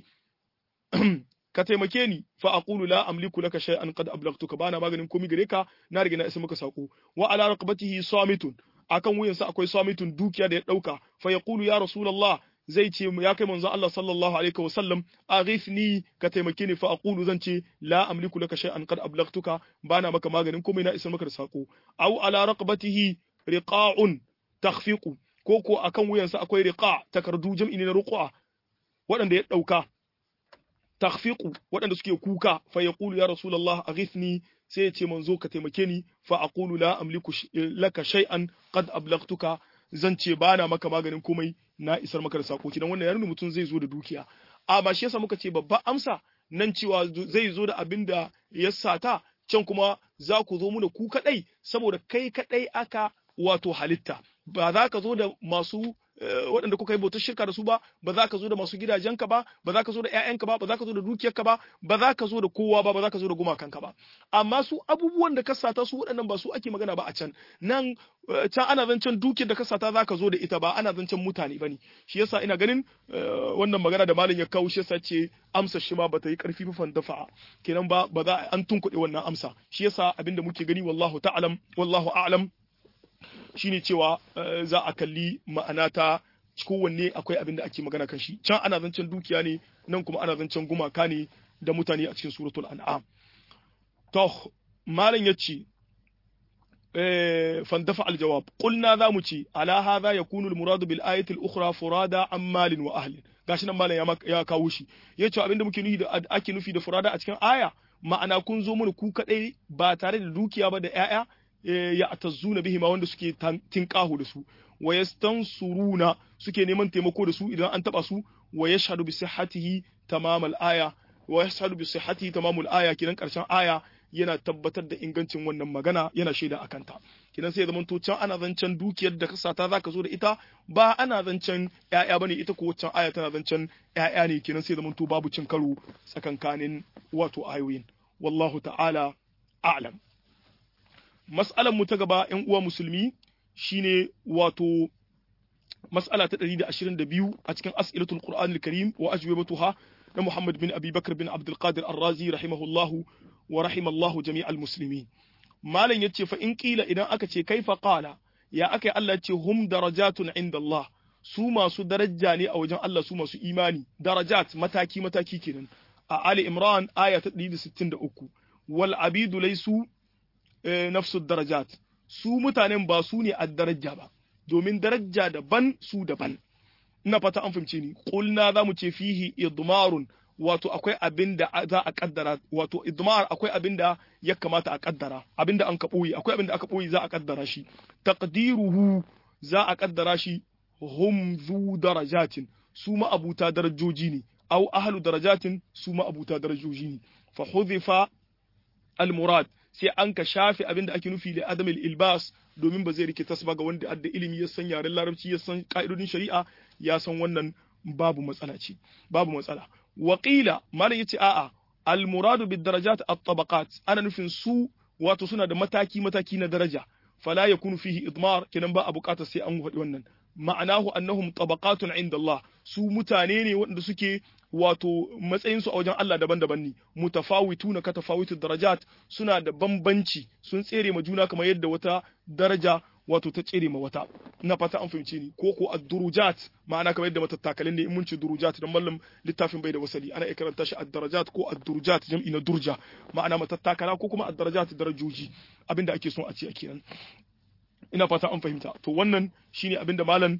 ka taimake ni fa aqulu la amliku laka shay'an qad ablagtuka bana maganin komai gare ka na riga na isa maka sako wa ala raqabatihi samitun akan wuyansa akwai samitun dukiya da ya dauka fa yaqulu ya rasulullah zai ce ya kai manzon Allah sallallahu alaihi wa sallam aghithni ka taimake ni fa aqulu zan ce la amliku laka shay'an qad ablagtuka bana maka maganin komai na isa maka da sako aw ala raqabatihi riqa'un takhfiqu ko ko akan wuyansa akwai riqa takardu jam'i ne na ruqa waɗanda ya dauka takhfiqu waɗanda suke kuka fa yaqulu ya rasulullah aghithni sai ya ce manzo ka taimake ni fa aqulu la amliku laka shay'an qad ablagtuka zan ce bana maka maganin komai na isar maka da sako kidan wannan ya nuna mutum zai zo da dukiya amma shi yasa muka ce babba amsa nan cewa zai zo da abin da ya sata can kuma za ku zo mu da ku kadai saboda kai kadai aka wato halitta ba za ka zo da masu waɗanda kuka yi bautar shirka da su ba ba za ka zo da masu gidajenka ba ba za ka zo da ƴaƴanka ba ba za ka zo da dukiyarka ba ba za ka zo da kowa ba ba za ka zo da gumakanka ba amma su abubuwan da ka sata su waɗannan ba su ake magana ba a can nan can ana zancen dukiyar da ka sata za ka zo da ita ba ana zancen mutane ba ne shi yasa ina ganin wannan magana da malam ya kawo shi yasa ce amsa shi ma bata yi karfi fafan dafa kenan ba ba za an tunkuɗe wannan amsa shi yasa abinda muke gani wallahu ta'lam wallahu a'lam shine cewa za a kalli ma'ana ta kowanne akwai abin da ake magana kan shi can ana zancen dukiya ne nan kuma ana zancen gumaka ne da mutane a cikin suratul an'am to malam yace fandafa aljawab qulna za mu ce ala hadha yakunu almurad bil ayati al-ukhra furada an malin wa ahlin gashi nan malam ya kawo shi yace abinda muke nufi da ake nufi da furada a cikin aya ma'ana kun zo mana ku kadai ba tare da dukiya ba da ƴaƴa ya atazzuna bihi ma wanda suke tinkahu da su wa yastansuruna suke neman taimako da su idan an taba su wa yashhadu bi sihhatihi tamamal aya wa yashhadu bi sihhatihi tamamul aya kidan karshen aya yana tabbatar da ingancin wannan magana yana shaida akan ta kidan sai ya zama to can ana zancen dukiyar da kasata zaka zo da ita ba ana zancen ƴaƴa bane ita ko waccan aya tana zancen ƴaƴa ne kidan sai ya zama to babu cin karo tsakankanin wato ayoyin wallahu ta'ala a'lam mas'alar mu ta gaba ƴan uwa musulmi shine wato mas'ala ta 122 a cikin as'ilatul qur'anil karim wa ajwibatuha na Muhammad bin Abi Bakr bin Abdul Qadir Ar-Razi rahimahullahu wa rahimallahu jami'al muslimin malam yace fa in kila idan aka ce kaifa qala ya akai Allah ce hum darajatun inda Allah su masu daraja ne a wajen Allah su masu imani darajat mataki mataki kenan a Ali Imran aya ta 163 wal abidu laysu nafsu darajat su mutanen ba su ne a daraja ba domin daraja daban su daban ina fata an fahimce ni qulna zamu ce fihi idmarun wato akwai abin da za a kaddara wato idmar akwai abin da ya kamata a kaddara abin da an ka boye akwai abin da aka boye za a kaddara shi taqdiruhu za a kaddara shi hum zu darajatin su ma abuta darajoji ne aw ahlu darajatin su ma abuta darajoji ne fa hudhifa al murad sai an ka shafe abin da ake nufi da adam ilbas domin ba zai rike tasba ga wanda adda ilimi ya san yaren larabci ya san ka'idodin shari'a ya san wannan babu matsala ce babu matsala waqila malam yace a'a al muradu bid darajat at tabaqat ana nufin su wato suna da mataki mataki na daraja fala yakunu fihi idmar kenan ba a bukatar sai an faɗi wannan ma'anahu annahum tabaqatun inda Allah su mutane ne waɗanda suke wato matsayin su a wajen Allah daban-daban ne mutafawituna ka tafawitu darajat suna da bambanci sun tsere ma juna kamar yadda wata daraja wato ta tsere ma wata ina fata an fahimce ni ko ko ad-durujat ma'ana kamar yadda matattakalin ne in mun ce durujat dan mallam littafin bai da wasali ana iya karanta shi ad-darajat ko ad-durujat jam'i na durja ma'ana matattakala ko kuma ad-darajat darajoji abinda ake son a ce a kenan ina fata an fahimta to wannan shine abinda malam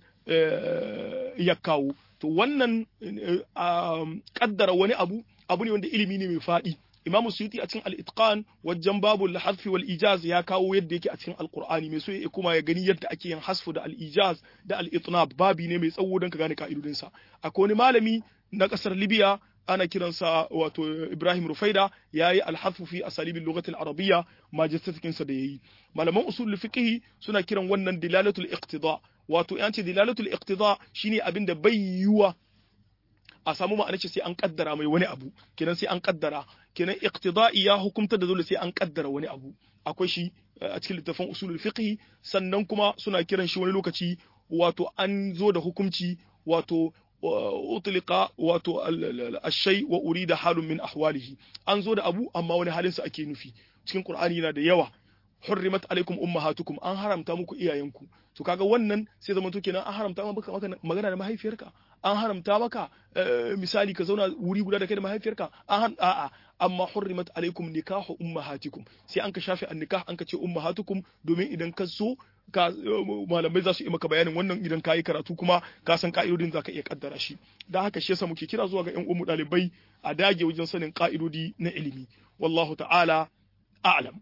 ya kawo to wannan kaddara wani abu abu ne wanda ilimi ne mai faɗi imamu suyuti a cikin al-itqan wajen babu al-hadfi wal ijaz ya kawo yadda yake a cikin alqur'ani mai so ya kuma ya gani yadda ake yin hasfu da al-ijaz da al-itnab babi ne mai tsawo don ka gane ka'idodin sa akwai wani malami na kasar libya ana kiransa wato Ibrahim Rufaida yayi al-hadfu fi asalibil lughati al-arabiyya majistatikin sa da yayi malaman usul fiqh suna kiran wannan dilalatul iqtida wato yanci dilalatul iqtida shine abinda bai yiwa a samu ma'ana ce sai an kaddara mai wani abu kenan sai an kaddara kenan iqtida'i ya hukumta da dole sai an kaddara wani abu akwai shi a cikin littafin usulul fiqh sannan kuma suna kiran shi wani lokaci wato an zo da hukunci wato utlika wato ashai wa urida halun min ahwalihi an zo da abu amma wani halin sa ake nufi cikin qur'ani yana da yawa hurrimat alaikum ummahatukum an haramta muku iyayenku to kaga wannan sai zaman to kenan an haramta maka magana da mahaifiyarka an haramta maka misali ka zauna wuri guda da kai da mahaifiyarka an a'a amma hurrimat alaikum nikahu ummahatikum sai an ka shafe an nikah an ka ce ummahatukum domin idan ka so ka malamai za su yi maka bayanin wannan idan ka yi karatu kuma ka san ka'idodin za ka iya kaddara shi da haka shi yasa muke kira zuwa ga yan umu ɗalibai a dage wajen sanin ka'idodi na ilimi wallahu ta'ala a'lam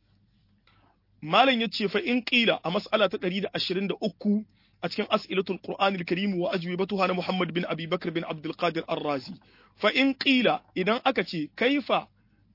malam yace fa in qila a mas'ala ta 123 a cikin as'ilatul qur'anil karim wa ajwibatuha na muhammad bin abi bakr bin abdul qadir ar-razi fa in qila idan aka ce kaifa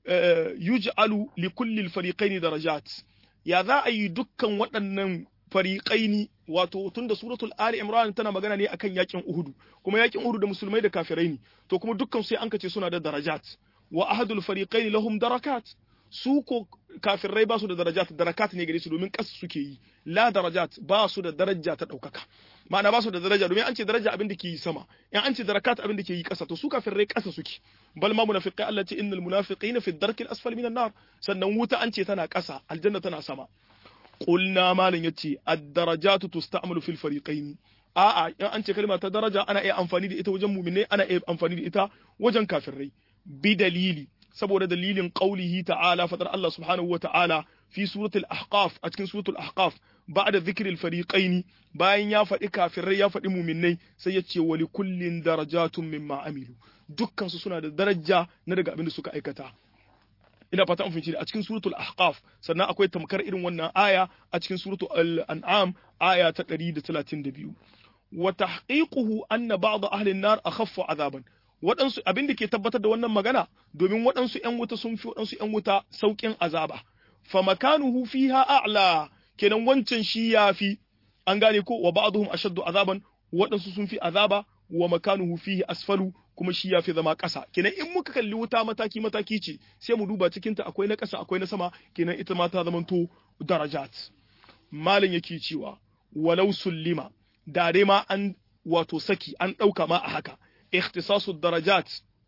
yuj'alu li kulli al-fariqayn darajat ya za a yi dukkan waɗannan fariƙaini wato tun da suratul ali imran tana magana ne akan yakin uhudu kuma yakin uhudu da musulmai da kafirai ne to kuma dukkan sai an kace suna da darajat wa ahadul fariqaini lahum darakat su ko kafirai ba su da darajat darakat ne gare su domin kas suke yi la darajat ba su da daraja ta ɗaukaka ma'ana ba su da daraja domin an ce daraja abin da ke yi sama in an ce darakat abin da ke yi ƙasa to su kafirai ƙasa suke bal ma munafiqai Allah ce innal munafiqina fi darkil asfali minan nar sannan wuta an ce tana ƙasa aljanna tana sama qulna malan yace ad-darajatu tusta'malu fil fariqain a'a in an ce kalma ta daraja ana iya amfani da ita wajen mu'minai ana iya amfani da ita wajen kafirai bi dalili saboda dalilin qaulihi ta'ala fadar Allah subhanahu wa ta'ala fi suratul ahqaf a cikin suratul ahqaf ba'da dhikril fariqaini bayan ya faɗi kafirai ya faɗi mu'minnai sai ya ce wa kullin darajatun mimma amilu dukkan su suna da daraja na daga abin da suka aikata ina fata an fahimci a cikin suratul ahqaf sannan akwai tamkar irin wannan aya a cikin suratul an'am aya ta 132 wa tahqiquhu anna ba'd ahli an-nar akhaffu azaban waɗansu abin da ke tabbatar da wannan magana domin waɗansu ‘yan wuta sun fi waɗansu ‘yan wuta sauƙin azaba fa makanuhu fiha a'la kenan wancan shi ya fi an gane ko wa ba'dhum ashaddu azaban waɗansu sun fi azaba wa makanuhu fihi asfalu kuma shi ya fi zama ƙasa kenan in muka kalli wuta mataki mataki ce sai mu duba cikin ta akwai na ƙasa akwai na sama kenan ita ma ta zamanto darajat malam yake cewa walau sullima da dai ma an wato saki an ɗauka ma a haka ikhtisasu darajat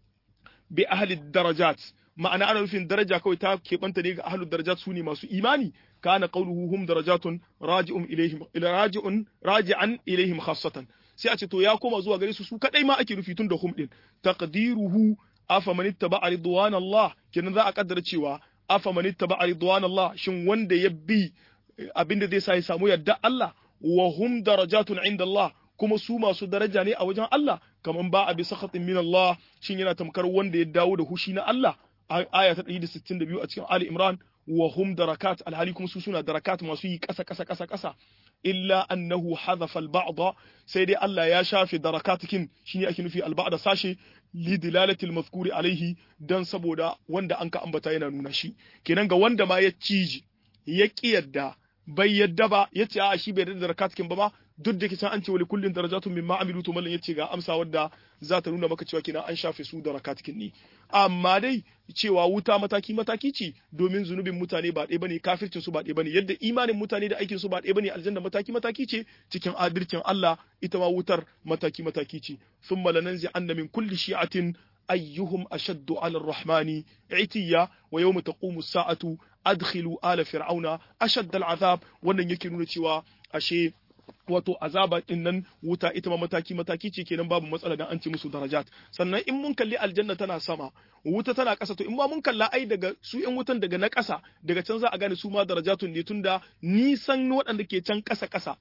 bi ahli darajat ma'ana ana nufin daraja kawai ta keɓanta ne ga ahli darajat su ne masu imani kana qawluhu hum darajatun raji'un ilaihim raji'un raji'an ilaihim khassatan sai a ce to ya koma zuwa gare su su kadai ma ake nufi tun da hum din taqdiruhu afa man ittaba'a ridwan Allah kenan za a kaddara cewa afa man ittaba'a ridwan Allah shin wanda ya bi abinda zai sa ya samu yadda Allah wa hum darajatun inda Allah kuma su masu daraja ne a wajen Allah kaman ba a bi sakhatin min Allah shin yana tamkar wanda ya dawo da hushi na Allah aya ta 162 a cikin Ali Imran wa hum darakat alhali kuma su suna darakat masu yi kasa kasa kasa kasa illa annahu hadhafa al-ba'd sai dai Allah ya shafe darakatikin shine ake nufi al-ba'd sashe li dilalati al-mazkuri alaihi dan saboda wanda anka ambata yana nuna shi kenan ga wanda ma ya ciji ya kiyarda bai yadda ba yace a shi bai da darakatikin ba ma duk da kisan an ce wali kullin darajatun mimma amilu to mallan yace ga amsa wadda za ta nuna maka cewa kenan an shafe su da rakatikin ne amma dai cewa wuta mataki mataki ce domin zunubin mutane ba ɗaya bane kafircin su ba ɗaya bane yadda imanin mutane da aikin su ba ɗaya bane aljanna mataki mataki ce cikin adalcin Allah ita ma wutar mataki mataki ce thumma lananzi anna min kulli shi'atin ayyuhum ashaddu ala ar-rahmani itiya wa yawma taqumu as-sa'atu adkhilu ala fir'auna ashadda al-azab wannan yake nuna cewa ashe wato azaba din nan wuta ita ma mataki mataki ce kenan babu matsala dan an ce musu darajat sannan in mun kalli aljanna tana sama wuta tana ƙasa to in ma mun kalla ai daga su yan wutan daga na ƙasa daga can za a gane su ma darajatun ne tunda nisan waɗanda ke can ƙasa ƙasa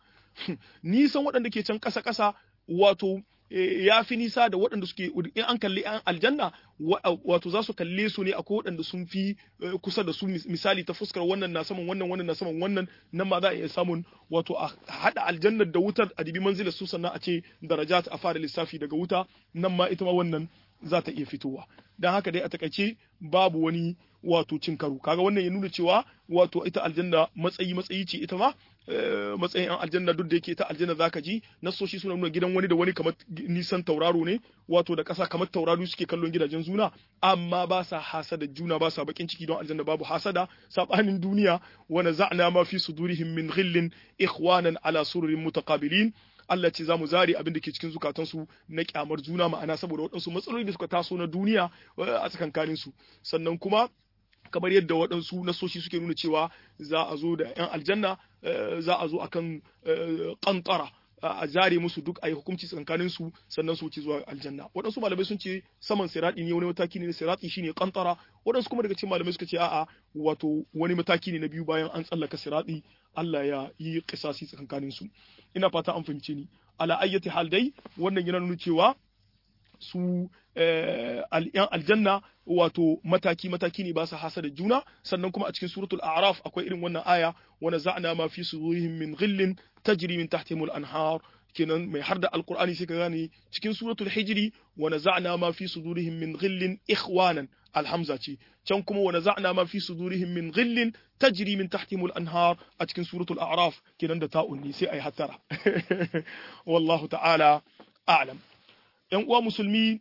nisan waɗanda ke can ƙasa ƙasa wato ya fi nisa da waɗanda suke in an kalli an aljanna wato za su kalle su ne akwai waɗanda sun fi kusa da su misali ta fuskar wannan na saman wannan wannan na saman wannan nan ma za a iya samun wato a haɗa aljannar da wutar a dibi manzilar su sannan a ce darajat a fara lissafi daga wuta nan ma ita ma wannan za ta iya fitowa don haka dai a takaice babu wani wato cin karo kaga wannan ya nuna cewa wato ita aljanna matsayi matsayi ce ita ma matsayin an aljanna duk da yake ta aljanna zaka ji nasoshi suna nuna gidan wani da wani kamar nisan tauraro ne wato da ƙasa kamar tauraro suke kallon gidajen juna amma ba sa hasada juna ba sa bakin ciki don aljanna babu hasada sabanin duniya wa naza'na ma fi sudurihim min ghillin ikhwanan ala sururin mutaqabilin Allah ce za mu zare abin da ke cikin zukatansu na kyamar juna ma'ana saboda waɗansu matsaloli da suka taso na duniya a tsakankanin su sannan kuma kamar yadda waɗansu nasoshi suke nuna cewa za a zo da 'yan aljanna za a zo akan kantara a zare musu duk a yi hukunci tsakanin su sannan su wuce zuwa aljanna waɗansu malamai sun ce saman sirati ne wani mataki ne na sirati shine kantara waɗansu kuma daga cikin malamai suka ce a'a wato wani mataki ne na biyu bayan an tsallaka sirati Allah ya yi kisasi tsakanin su ina fata an fahimce ni ala ayyati hal dai wannan yana nuna cewa su yan aljanna wato mataki mataki ne ba su hasa da juna sannan kuma a cikin suratul a'raf akwai irin wannan aya wa naza'na ma fi sudurihim min ghillin tajri min tahtihimul anhar kenan mai har da alqur'ani sai ka gane cikin suratul hijri wa naza'na ma fi sudurihim min ghillin ikhwanan alhamza ce can kuma wa naza'na ma fi sudurihim min ghillin tajri min tahtihimul anhar a cikin suratul a'raf kenan da ta'un ne sai ai hatara wallahu ta'ala a'lam ‘yan uwa musulmi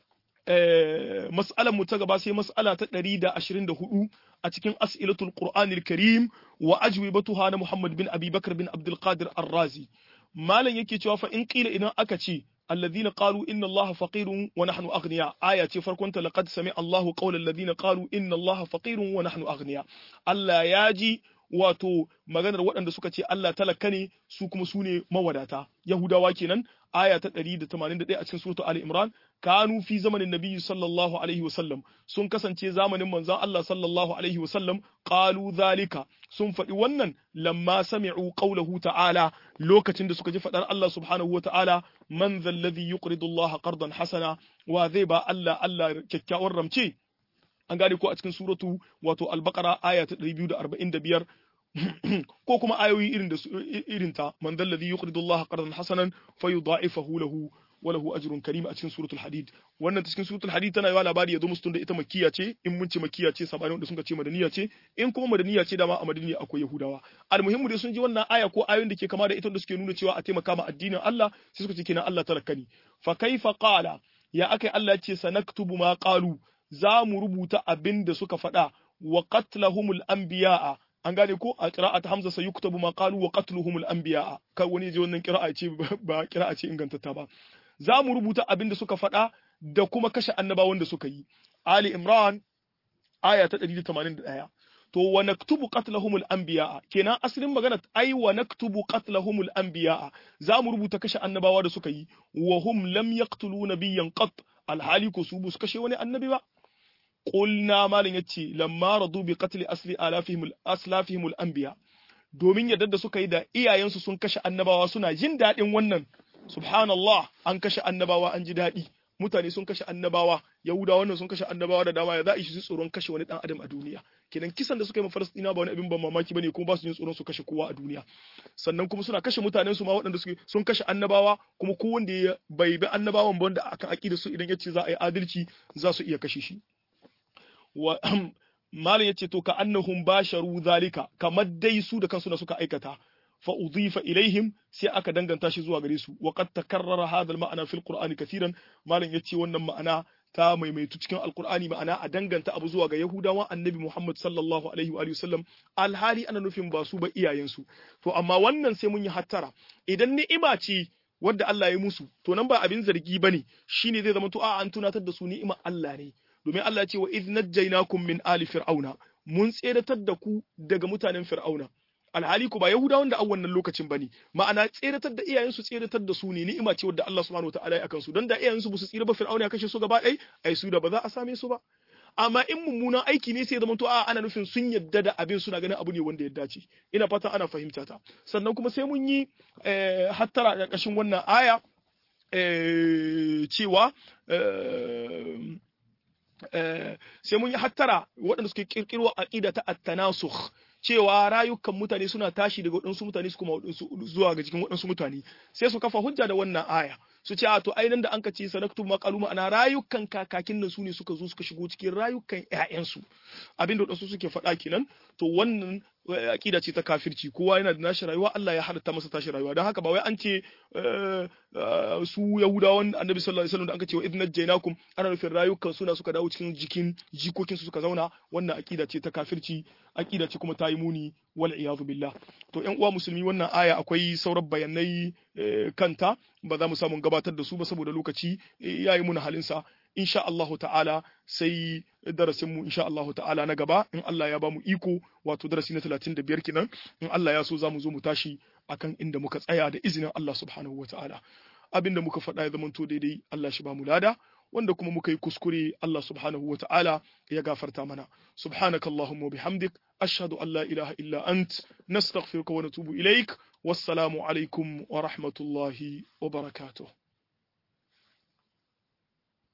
mas'alar mu ta gaba sai mas'ala ta ɗari da ashirin da hudu a cikin as'ilatul Qur'anil Karim wa ajwibatuha na Muhammad bin Abi Bakar bin Abdul Qadir Ar-Razi malam yake cewa fa in qila idan aka ce الذين قالوا إن الله فقير ونحن أغنياء آية فرقنت لقد سمع الله قول الذين قالوا إن الله فقير ونحن أغنياء الله ياجي wato maganar waɗanda suka ce Allah talaka ne su kuma su ne mawadata Yahudawa kenan aya ta 181 a cikin suratul Ali Imran kanu fi zamanin nabiyyi sallallahu alaihi wasallam sun kasance zamanin manzon Allah sallallahu alaihi wasallam qalu zalika sun faɗi wannan lamma sami'u qawlahu ta'ala lokacin da suka ji faɗar Allah subhanahu wata'ala man zalladhi yuqridu Allah qardan hasana wa zai ba Allah Allah kyakkyawar ramce an gane ko a cikin suratu wato al-baqara aya ta 245 ko kuma ayoyi irin da irin ta man dalladhi yuqridu Allah qardan hasanan fayudha'ifahu lahu wa lahu ajrun karim a cikin suratul hadid wannan cikin suratul hadid tana yawa labari ya zo musu tunda ita makkiya ce in mun ce makkiya ce sabanin wanda suka ce madaniya ce in kuma madaniya ce dama a madaniya akwai yahudawa almuhimmu dai sun ji wannan aya ko ayoyin da ke kama da ita da suke nuna cewa a taimaka ma addinin Allah sai suka ce kenan Allah talakani fa kaifa qala ya akai Allah ce sanaktubu ma qalu za mu rubuta abin da suka faɗa wa qatlahumul anbiya'a an gane ko a qira'at hamza sai yuktabu ma qalu wa qatluhumul anbiya'a kar wani je wannan qira'a ce ba qira'a ce ingantatta ba za mu rubuta abin da suka faɗa da kuma kashe annabawan da suka yi ali imran aya ta 181 to wa naktubu qatlahumul anbiya'a kenan asalin magana ai wa naktubu qatlahumul anbiya'a za mu rubuta kashe annabawa da suka yi wa hum lam yaqtulu nabiyyan qat alhali ko su su kashe wani annabi ba qulna malin yace lamma radu bi qatli asli alafihim aslafihim al-anbiya domin yadda da suka yi da iyayensu sun kashe annabawa suna jin daɗin wannan subhanallah an kashe annabawa an ji daɗi mutane sun kashe annabawa yahudawa wannan sun kashe annabawa da dama ya za a shi tsoron kashe wani dan adam a duniya kenan kisan da suka yi ma falastina ba wani abin ban mamaki bane kuma ba su jin tsoron su kashe kowa a duniya sannan kuma suna kashe mutanen su ma waɗanda suke sun kashe annabawa kuma ko wanda ya bai bi annabawan ba wanda akan aqida su idan yace za a yi adalci za su iya kashe shi wa malam yace to ka annahum basharu zalika kamar dai su da kansu na suka aikata fa udhifa ilaihim sai aka danganta shi zuwa gare su wa qad takarrara hadha al-ma'na fil qur'ani kathiran malam yace wannan ma'ana ta maimaitu cikin alqur'ani ma'ana a danganta abu zuwa ga yahudawan annabi muhammad sallallahu alaihi wa sallam alhali ana nufin ba su ba iyayensu to amma wannan sai mun yi hattara idan ni'ima ce wadda Allah ya musu to nan ba abin zargi bane shine zai zama to a an tunatar da su ni'imar Allah ne domin Allah ya ce wa idh najjaynakum min ali fir'auna mun tseratar da ku daga mutanen fir'auna alhali ku ba yahudawan da a wannan lokacin bane ma'ana tseratar da iyayensu tseratar da su ne ni'ima ce wadda Allah subhanahu wataala ya akan su dan da iyayensu ba su tsira ba fir'auna ya kashe su gaba ɗaya ai su da ba za a same su ba amma in mummunan aiki ne sai zama to a ana nufin sun yadda da abin suna ganin abu ne wanda ya dace ina fata ana fahimta ta sannan kuma sai mun yi hattara a ƙarƙashin wannan aya cewa sai mun yi hattara waɗanda suke kirkiro aqida ta at-tanasukh cewa rayukan mutane suna tashi daga waɗansu mutane su kuma zuwa ga jikin waɗansu mutane sai su kafa hujja da wannan aya su ce a to ai nan da an ka ce sanaktu maqaluma ana rayukan kakakin nan su ne suka zo suka shigo cikin rayukan ƴaƴansu abinda waɗansu suke faɗa kenan to wannan aqida ce ta kafirci kowa yana da nashi rayuwa Allah ya halatta masa tashi rayuwa don haka ba wai an ce su yahudawan annabi sallallahu alaihi wasallam da aka ce wa idna jainakum ana nufin rayukan suna suka dawo cikin jikin jikokin su suka zauna wannan aqida ce ta kafirci aqida ce kuma ta yi muni wal iyadu billah to ƴan uwa musulmi wannan aya akwai sauran bayanai kanta ba za mu samu gabatar da su ba saboda lokaci yayi muna halinsa insha Allahu ta'ala sai darasin mu insha Allahu ta'ala na gaba in Allah ya bamu iko wato darasi na 35 kenan in Allah ya so zamu zo mu tashi akan inda muka tsaya da izinin Allah subhanahu wa ta'ala abinda muka faɗa ya zamanto daidai Allah shi bamu lada wanda kuma muka yi kuskure Allah subhanahu wa ta'ala ya gafarta mana subhanaka allahumma bihamdik ashhadu an la ilaha illa ant nastaghfiruka wa natubu ilaik wassalamu alaikum wa rahmatullahi wa barakatuh